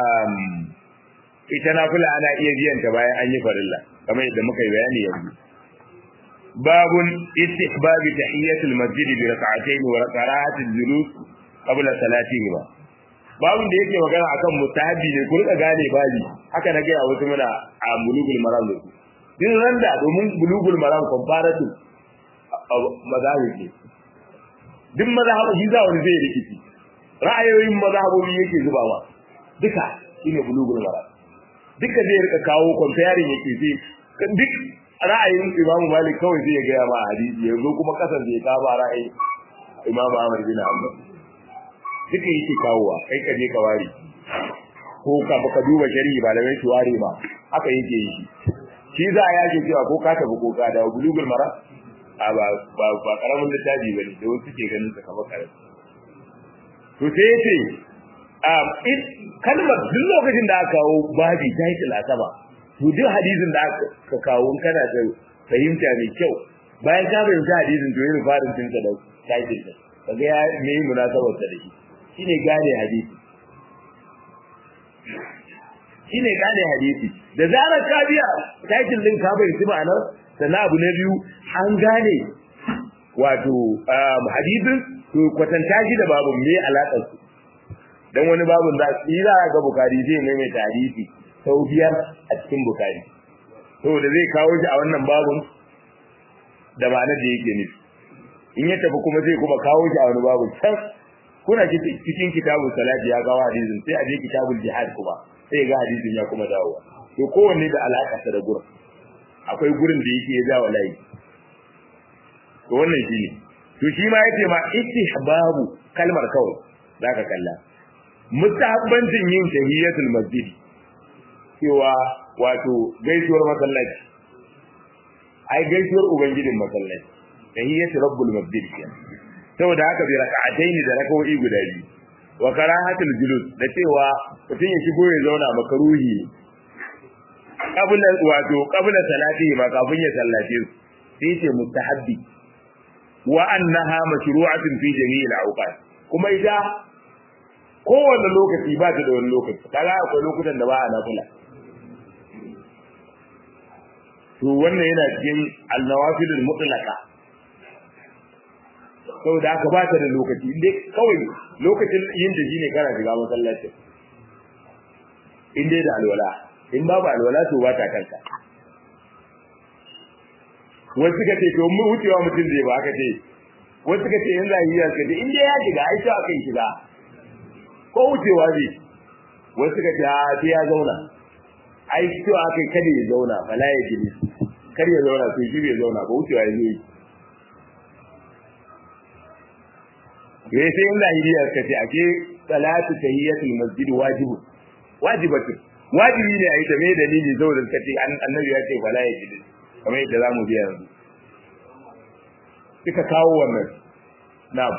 ita nafila ana iya biyan ta bayan an yi farilla kamar yadda muka yi bayani yanzu باب استحباب تحية المسجد بركعتين وقراءة الجلوس قبل صلاتهما babun da yake magana akan mutahabbi ne ku rika gane babi haka na gaya wasu muna a bulugul maram ne din randa domin bulugul maram comparative mazhabi ne duk mazhabi shi za wani zai rikici ra'ayoyin mazhabobi yake zuba ma duka shine bulugul maram duka zai rika kawo comparing yake sai duk ra'ayin Imam Malik kawai zai gaya ma hadisi yanzu kuma kasan zai ka ba ra'ayin Imam Ahmad bin Hanbal duka yake kawowa kai ka je ka ware ko ka baka duba shari'i ba da mai ware ba haka yake yi shi za a yake cewa ko ka tafi ko ka da bulugul mara a ba ba ba karamin littafi bane da wasu ke ganin sa kamar karamin to sai yace a kalmar duk lokacin da aka kawo babi title a sama to duk hadisin da aka kawo kana da fahimta mai kyau bayan ka fahimta hadisin to yin farin tinka da title din kaga ya me munasabar da shi shine gane hadisi shine gane hadisi da zarar ka biya title din ka fahimci ma'anar sannan abu na biyu an gane wato hadisin to kwatanta shi da babu me alaƙar su dan wani babun da shi za ga bukari zai maimaita hadisi sau biyar a cikin bukari saboda zai kawo shi a wannan babun da ma'anar da yake nufi in ya tafi kuma zai kuma kawo shi a wani babun can kuna cikin kitabun salati ya kawo hadisin sai a je kitabul jihad kuma sai ga hadisin ya kuma dawo to kowanne da alaƙa da gurin akwai gurin da yake ya zawa layi to wannan shine to shi ma yace ma istihbabu kalmar kawai zaka kalla mustahabbancin yin tahiyatul masjid cewa wato gaisuwar masallaci ai gaisuwar ubangijin masallaci tahiyatu rabbul masjid saboda haka bi raka'atayn da raka'o'i guda biyu wa karahatul julus da cewa mutum ya shigo ya zauna makaruhi qabla wato qabla salati ma kafin ya sallace su sai ce mustahabbi wa annaha mashru'atun fi jami'il awqat kuma ita kowanne lokaci ba ta da wani lokaci kaga akwai lokutan da ba a nafila to wannan yana cikin al-nawafilul mutlaqa saboda haka ba ta da lokaci inda kawai lokacin yin da shine kana shiga masallaci in dai da alwala in babu alwala to ba ta kanka wasu suka ce to mu wucewa mutum zai ba aka ce wasu suka ce yanzu yi suka ce in dai ya shiga ai ta akan shiga ko wucewa zai wasu suka ce a sai ya zauna ai to akai kada ya zauna bala ya jini kar ya zauna to shi bai zauna ba wucewa ya zai ya sai in lahiriya suka ce ake salatu tahiyatul masjid wajibu wajibatu wajibi ne a yi ta me dalili saboda suka ce annabi ya ce bala ya jini kamar yadda za mu biya yanzu suka kawo wannan na'am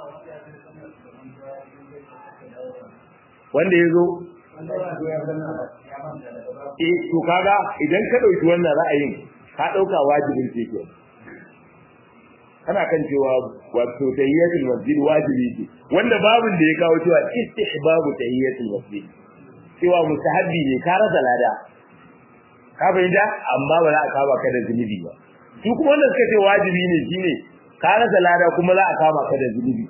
wanda ya zo eh to kaga idan ka dauki wannan ra'ayin ka dauka wajibin ce ke kana kan cewa wato tahiyatul masjid wajibi ce wanda babin da ya kawo cewa istihbabu tahiyatul masjid cewa mustahabbi ne ka rasa lada ka fahimta amma ba za a kama ka da zunubi ba su kuma wanda suka ce wajibi ne shine ka rasa lada kuma za a kama ka da zunubi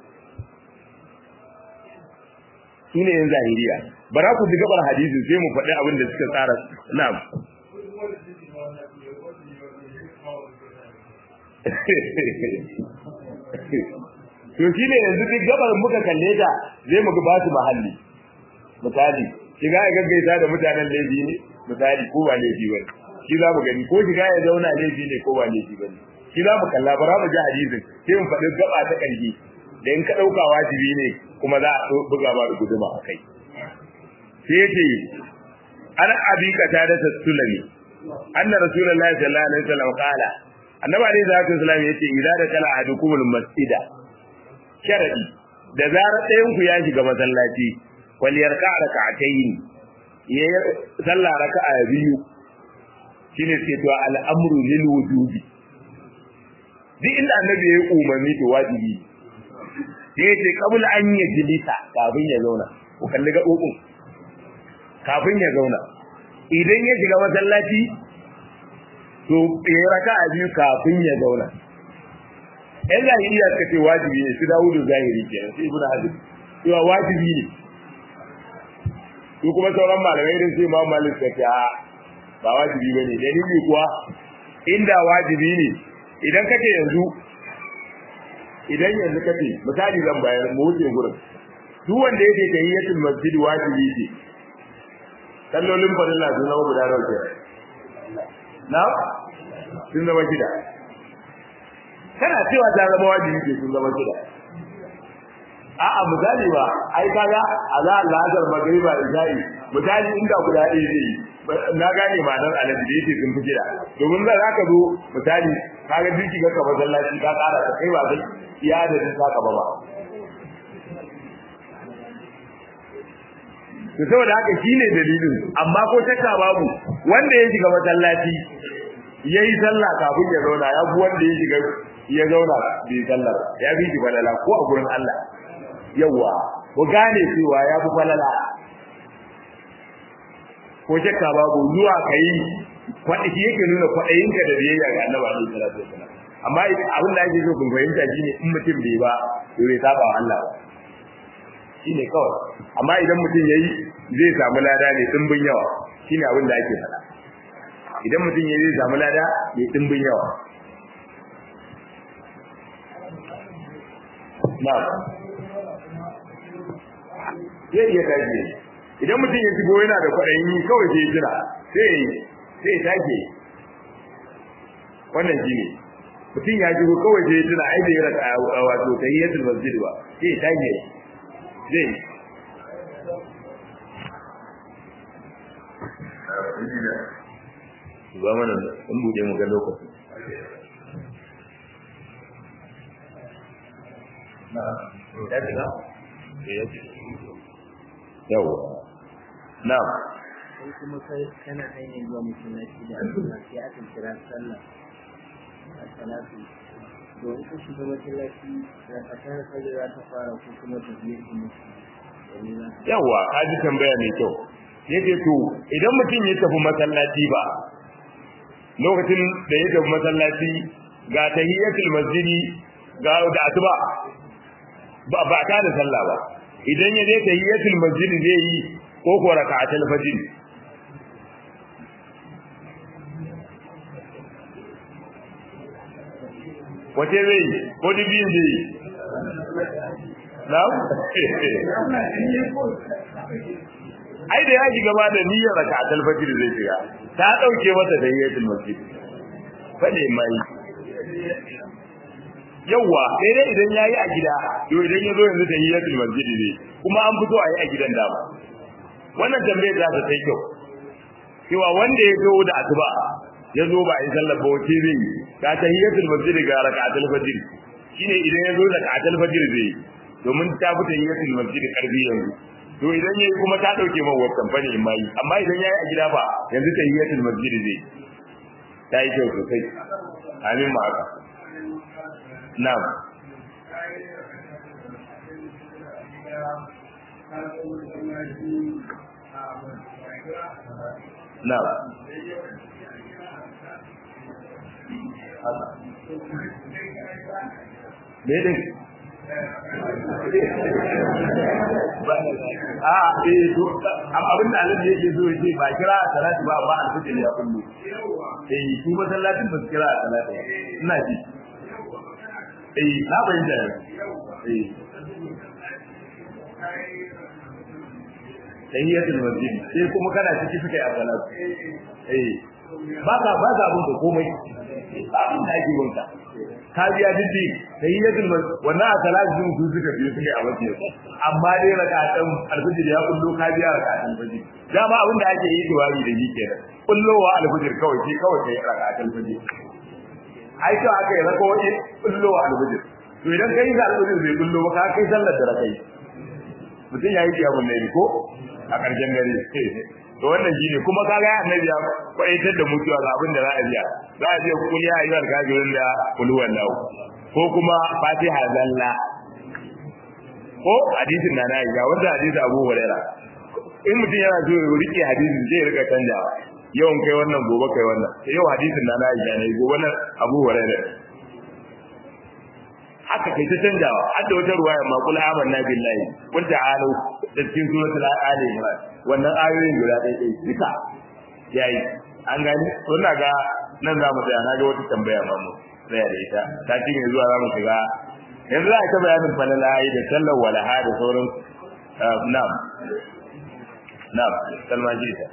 shine yan zahiriya bara ku ji gabar hadisi sai mu faɗi abin da suka tsara na'am to shine yanzu duk gabar muka kalle ta zai mu ba su mahalli misali shiga ya gaggaisa da mutanen laifi ne misali ko ba laifi bane shi za mu gani ko shiga ya zauna laifi ne ko ba laifi bane shi za mu kalla bara mu ji hadisin sai mu faɗi gaba ta ƙarfi da in ka ɗauka wajibi ne kuma za a buga ba da guduma a kai sai yace an abi kata da sulami anna rasulullahi sallallahu alaihi wasallam qala annabi alaihi salatu wasallam yace idza da kala ahadukumul masjida sharadi da zarar ɗayan ku ya shiga masallaci wal yarka rak'atayn ya sallah raka'a biyu shine sai to al'amru lil wujubi duk inda annabi ya yi umarni to wajibi sai ya ce kabul an yi jilisa kafin ya zauna ku kalli gaɓoɓin kafin ya zauna idan ya shiga masallaci to ya raka a biyu kafin ya zauna ɗan zahiriya suka ce wajibi ne su dawo da zahiri kenan sai ibnu hazm cewa wajibi ne su kuma sauran malamai irin sai imam malik suka ce ba wajibi ba ne dalili kuwa inda wajibi ne idan kake yanzu idan yanzu kace misali zan bayar mu wuce gurin duk wanda yake tahiyatul masjid wajibi ce sallolin farilla sun zama guda nawa ke na sun zama shida kana cewa ta zama wajibi ce sun zama shida a'a misali ba ai kaga azza lazar magriba isha'i misali inda guda ɗaya zai na gane ma'anar alaji da yake sun fi shida domin za ka zo misali kaga dinki ga ka masallaci ka ƙara ka kai ba zai iya da din saka ba ba to saboda haka shine dalilin amma ko shakka babu wanda ya shiga masallaci yayi sallah kafin ya zauna ya bu wanda ya shiga ya zauna bai sallah ya bi shi falala ko a gurin Allah yawa ku gane cewa ya fi falala ko shakka babu zuwa kai kwaɗi shi yake nuna kwaɗayinka da biyayya ga annabi alaihi salatu wasallam amma abin da ake so kun fahimta shine in mutum bai ba to bai saba wa Allah ba shine kawai amma idan mutum yayi zai samu lada ne dimbin yawa shine abin da ake faɗa idan mutum yayi zai samu lada ne dimbin yawa na zai iya tashi idan mutum ya shigo yana da kwaɗayin yi kawai sai jira sai sai take wannan shine mutum ya shigo kawai sai jira ai da ya raka wato tahiyatul masjid ba sai take zai ba mana in bude mu ga lokacin yawa na'am sai kuma kai kana hanyar zuwa masallaci da asuba sai aka kira sallah a salatu to in ka shiga masallaci da ka tara sallah za ta fara ko kuma ta biyar da mutum yawa ka ji tambaya mai kyau yace to idan mutum ya tafi masallaci ba lokacin da ya tafi masallaci ga tahiyatul masjidi ga da asuba ba ba ta da sallah ba idan ya je tahiyatul masjidi zai yi ko ko raka'atul fajr wace zai yi ko dubin zai yi na ai da ya shiga ba da niyyar raka'atul fajr zai shiga ta dauke masa da yayin masjid fade mai yawa sai dai idan yayi a gida to idan ya zo yanzu tahiyatul masjid ne kuma an fito a yi a gidan dama wannan tambayar za ta sai kyau cewa wanda ya zo da asuba ya zo ba a yi sallar ba wace zai yi ka tahiyatul masjid ga raka'atul fajr shine idan ya zo da raka'atul fajr zai domin ta fi tahiyatul masjid karbi yanzu to idan yayi kuma ta dauke man wannan fani in mai amma idan yayi a gida ba yanzu tahiyatul masjid zai ta yi kyau sosai amin ma haka na'am na'am me dai a eh to abin da Allah yake so yake ba kira salati ba ba alfajir ya kullu eh su masallacin ba su kira salati ina ji eh na bayyana eh tahiyatul masjid sai kuma kana ciki suka yi salatu eh ba ka ba za abun da komai abin da ake gunta ka biya diddi tahiyatul wannan salatu sun su suka biyo suke a waje amma dai rakatan alfajir ya kullu ka biya rakatan fajr dama abin da ake yi duwari da shi kenan kullowa alfajir kawai shi kawai kai rakatan fajr ai to aka yi rakawoyi kullowa alfajir to idan kai da alfajir bai kullo ba ka kai sallar da rakai mutum ya yi kiyamun laili ko a ƙarshen dare to wannan shine kuma kaga ya annabi ya kwaitar da mutuwa ga abin da za a biya za a biya kul ya ayyuhal kafirun da kul wallahu ko kuma fatiha zalla ko hadisin na nayi ga wanda hadisi Abu Hurairah in mutum yana so ya rike hadisin zai rika canjawa yawan kai wannan gobe kai wannan yau hadisin na nayi ne gobe nan Abu Hurairah haka kai ta canjawa har da wata ruwaya ma kul amanna billahi qul ta'alu da cikin suratul ali imran wannan ayoyin guda ɗaya ɗaya duka yayi an gani to ina ga nan za mu tsaya na ga wata tambaya ma mu tsaya da ita ta ci mai zuwa za mu shiga yanzu za a ta bayanin falala da sallar walaha da sauran na'am na'am salma ji ta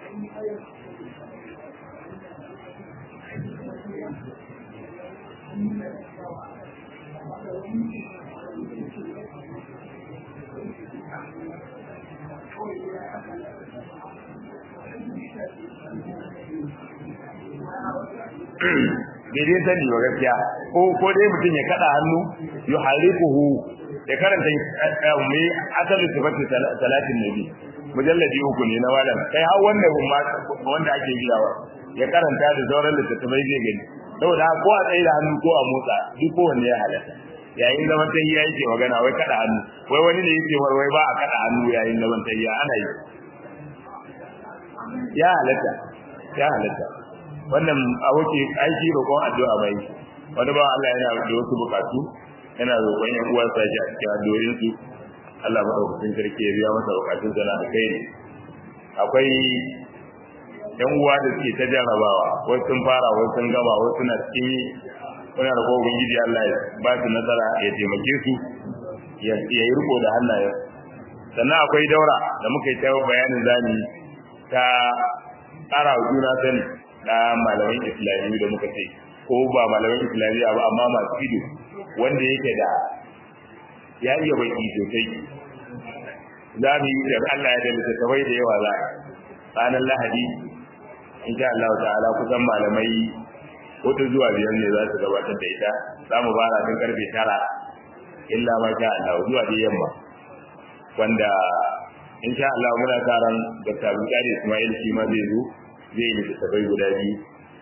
bai dai sani ba gaskiya ko ko dai mutum ya kada hannu yu hariquhu ya karanta mai asalin sifatu salatin nabi mujalladi uku ne na wadan kai har wannan ma wanda ake biyawa ya karanta da sauran littattafai zai gani saboda ko a tsaye da hannu ko a motsa duk kowanne ya halatta yayin zaman tahiya yake magana wai kada hannu wai wani ne yake wai ba a kada hannu yayin zaman tahiya ana yi ya halatta ya halatta wannan aboki aiki roƙon addu'a bai wani ba Allah yana da wasu bukatu yana roƙon yan uwa sa shi a cikin addu'o'in su Allah madaukakin sarki ya biya masa bukatun sa na kai akwai yan uwa da suke ta jarabawa wasu sun fara wasu sun gama wasu suna cikin wani roƙon ubangiji Allah ya ba su nasara ya taimake su ya yi riko da hannayen sannan akwai daura da muka yi ta bayanin zani ta ƙara juna sani na malaman islami da muka ce ko ba malaman islamiyya ba amma masu ido wanda yake da ya iya baki sosai za mu yi da Allah ya da littattafai da yawa za ranar lahadi insha Allah ta'ala kusan malamai wata zuwa biyar ne za su gabatar da ita za mu fara tun karfe tara illa ma sha Allah zuwa da yamma wanda insha Allah muna sa ran Dr. Abdul Ismail shi ma zai zo zai yi littattafai guda biyu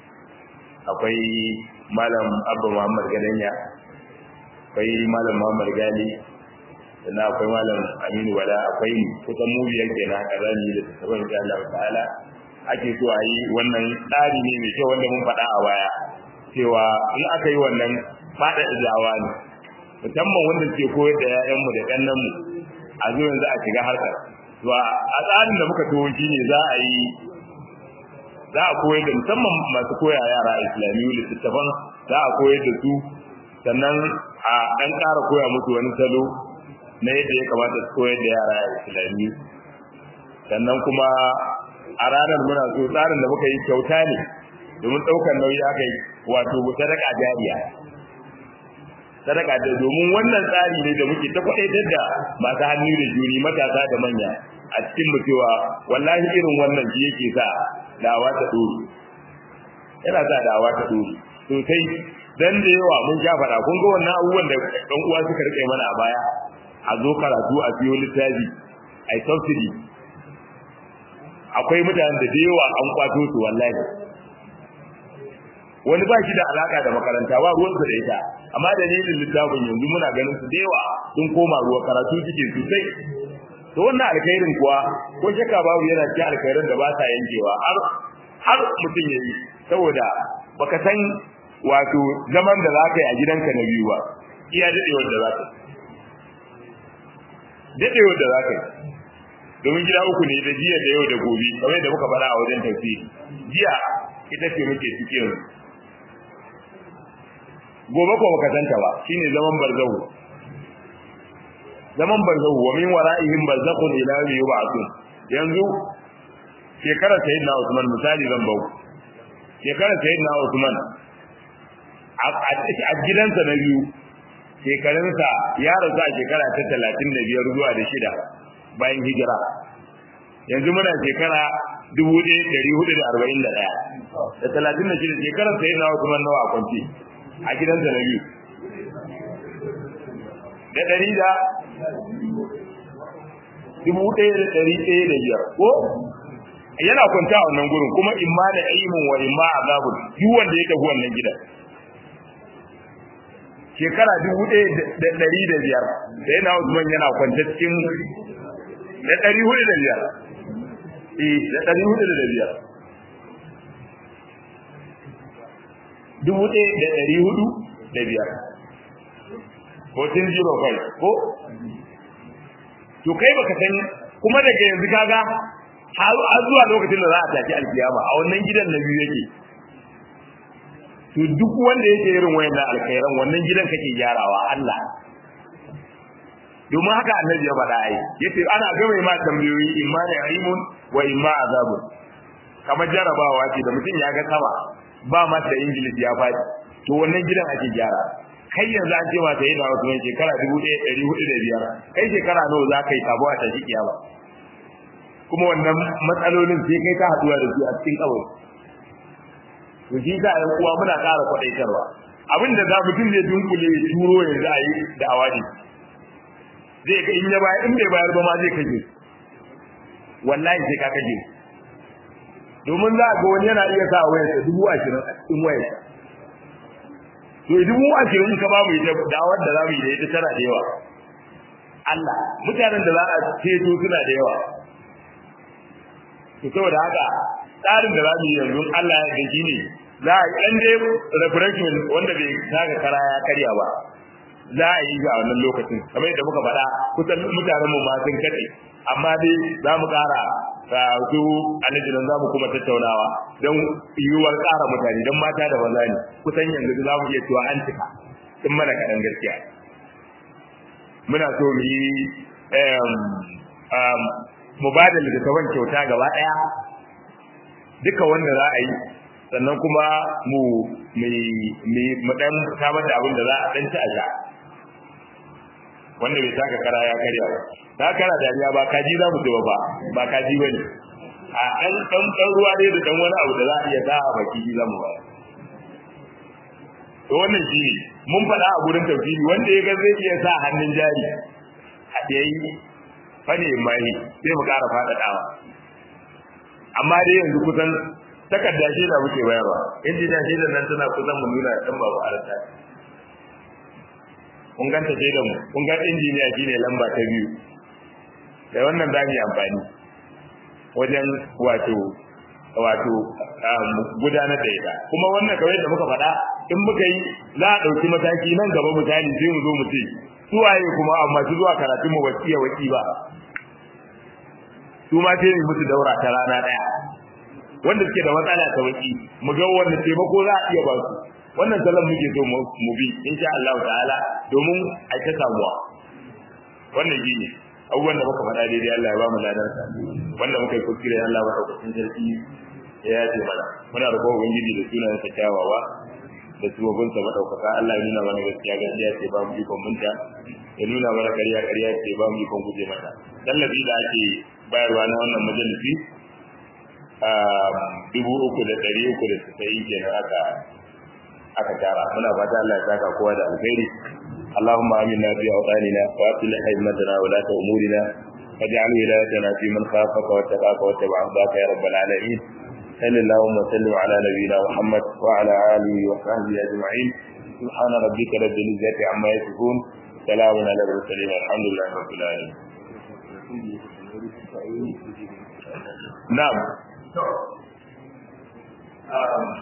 akwai malam abba muhammad gadanya akwai malam muhammad gali sannan akwai malam aminu wala akwai kusan mu biyar kenan haka za mu yi littattafan insha Allah ta'ala ake so a yi wannan tsari ne mai kyau wanda mun faɗa a baya cewa in aka yi wannan faɗa izawa ne musamman wanda ke koyar da 'ya'yanmu da ƙannanmu a zo yanzu a shiga harkar to a tsarin da muka tuwo shi ne za a yi za a koyar da musamman masu koya yara islamiyu littattafan za a koyar da su sannan a ɗan ƙara koya musu wani salo na yadda ya kamata su koyar da yara islamiyu sannan kuma a ranar muna so tsarin da muka yi kyauta ne domin ɗaukar nauyi aka yi wato sadaka jariya sadaka da domin wannan tsari ne da muke ta kwaɗaitar da masu hannu da juri matasa da manya a cikin mu cewa wallahi irin wannan shi yake sa dawa ta dore yana sa dawa ta dore sosai dan da yawa mun ja faɗa kun ga wannan abubuwan da ɗan uwa suka rike mana a baya a zo karatu a siyo littafi a yi subsidy akwai mutanen da da yawa an kwato su wallahi wani ba shi da alaka da makaranta ba ruwansa da ita amma dalilin littafin yanzu muna ganin su da yawa sun koma ruwa karatu suke sosai to wannan alkhairin kuwa ko shakka babu yana cikin alkhairin da ba sa yankewa har har mutum ya yi saboda baka san wato zaman da za ka yi a gidanka na biyu ba iya daɗewar da za ka yi daɗewar da za ka yi domin gida uku ne da jiya da yau da gobe kamar yadda muka faɗa a wajen tafsiri jiya ita ce muke cikin gobe ko baka santa ba shine zaman barzahu zaman barzahu wa min wara'ihim barzakhun ila yawmi yub'athun yanzu shekarar sayyidina Usman misali zan bau shekarar sayyidina Usman a gidansa na biyu shekarunsa ya rasu a shekara ta talatin da biyar zuwa da shida bayan hijira yanzu muna shekara dubu ɗaya ɗari hudu da arba'in da ɗaya da talatin da shida shekarar sayyidina Usman nawa a kwanci a gidansa na biyu da ɗari da dubu ɗaya da ɗari ɗaya da biyar ko yana kwanta a wannan gurin kuma imma da ilmin wa imma azabun duk wanda ya tafi wannan gidan shekara dubu ɗaya da ɗari da biyar da yana Usman yana kwanta cikin da ɗari hudu da biyar eh da ɗari hudu da biyar dubu ɗaya da ɗari hudu da biyar 1405 ko to kai baka san kuma daga yanzu kaga har zuwa lokacin da za a tafi alkiyama a wannan gidan na biyu yake to duk wanda yake irin wayannan alkhairan wannan gidan kake gyarawa Allah domin haka annabi ya faɗa ai yace ana gama ma tambayoyi imma ne aimun wa imma azabun kamar jarabawa ce da mutum ya ga sama ba ma da ingilis ya faɗi to wannan gidan ake gyara kai yanzu an ce ma sai da wasu shekara dubu ɗaya ɗari hudu da biyar kai shekara nawa za ka yi kabo a tashi kiyama kuma wannan matsalolin sai kai ka haɗuwa da su a cikin kawai to shi sa ɗan uwa muna ƙara kwaɗaitarwa abin da za mutum zai dunkule ya turo yanzu a yi da awadi zai ka in ya bayar in bai bayar ba ma zai kaje wallahi sai ka kaje domin za ga wani yana iya sa wayarsa dubu ashirin a cikin wayarsa to dubu ashirin ka babu ita dawar da za mu yi da ita tana da yawa Allah mutanen da za a ceto suna da yawa to saboda haka tsarin da za mu yi yanzu Allah ya gaji ne za a yi ɗan dai refreshment wanda bai saka kara ya karya ba za a yi a wannan lokacin kamar yadda muka faɗa kusan mutanen mu ma sun kaɗe amma dai za mu ƙara su alhaji nan za mu kuma tattaunawa don yiwuwar ƙara mutane don mata da maza ne kusan yanzu za mu iya cewa an cika sun mana kaɗan gaskiya muna so mu yi mu ba da littattafan kyauta gaba ɗaya duka wanda za a yi sannan kuma mu mu ɗan samar da abin da za a ɗan ci a sha wanda bai taka kara ya karya ba ta kara dariya ba kaji za mu ce ba ba kaji ba ne a ɗan ɗan ɗan ruwa ne da ɗan wani abu da za a iya sa a baki za mu ba to wannan shi ne mun faɗa a gurin tafsiri wanda ya ga zai iya sa hannun jari a yayi fane mai sai mu ƙara faɗaɗawa amma dai yanzu kusan takarda shi da muke bayarwa injiniya shi da nan tana kusan mu nuna ɗan babu arata kun ganta sai da mu kun ga injiniya shine lamba ta biyu da wannan za mu yi amfani wajen wato wato gudanar da ita kuma wannan kawai da muka faɗa in muka yi za a ɗauki mataki nan gaba misali sai mu zo mu ce su waye kuma amma su zuwa karatun mu wasiya waki ba su ma sai mu musu daura ta rana ɗaya wanda suke da matsala ta waki mu ga wanda taimako za a iya ba su wannan salon muke so mu bi insha Allah ta'ala domin a ta samuwa wannan shi ne abubuwan da muka faɗa daidai Allah ya ba mu ladarsa wanda muka yi kuskure Allah ba ɗaukakin sarki ya yace mana muna roƙon ubangiji da sunan sa kyawawa da subabin sa madaukaka Allah ya nuna mana gaskiya gaskiya ce ba mu ikon munta ya nuna mana ƙarya ƙarya ce ba mu ikon guje mata tallafi da ake bayarwa na wannan majalisi a dubu uku da ɗari uku da tasa'in kenan aka aka tara muna fata Allah ya saka kowa da alkhairi اللهم آمنا في أوطاننا وأصلح أئمتنا ولاة أمورنا واجعل ولايتنا في من خافك واتقاك واتبع رضاك يا رب العالمين sallallahu wa sallam ala nabiyina muhammad wa ala alihi wa sahbihi ajma'in subhana rabbika rabbil izzati amma yasifun salamun ala mursalin alhamdulillahi rabbil alamin na'am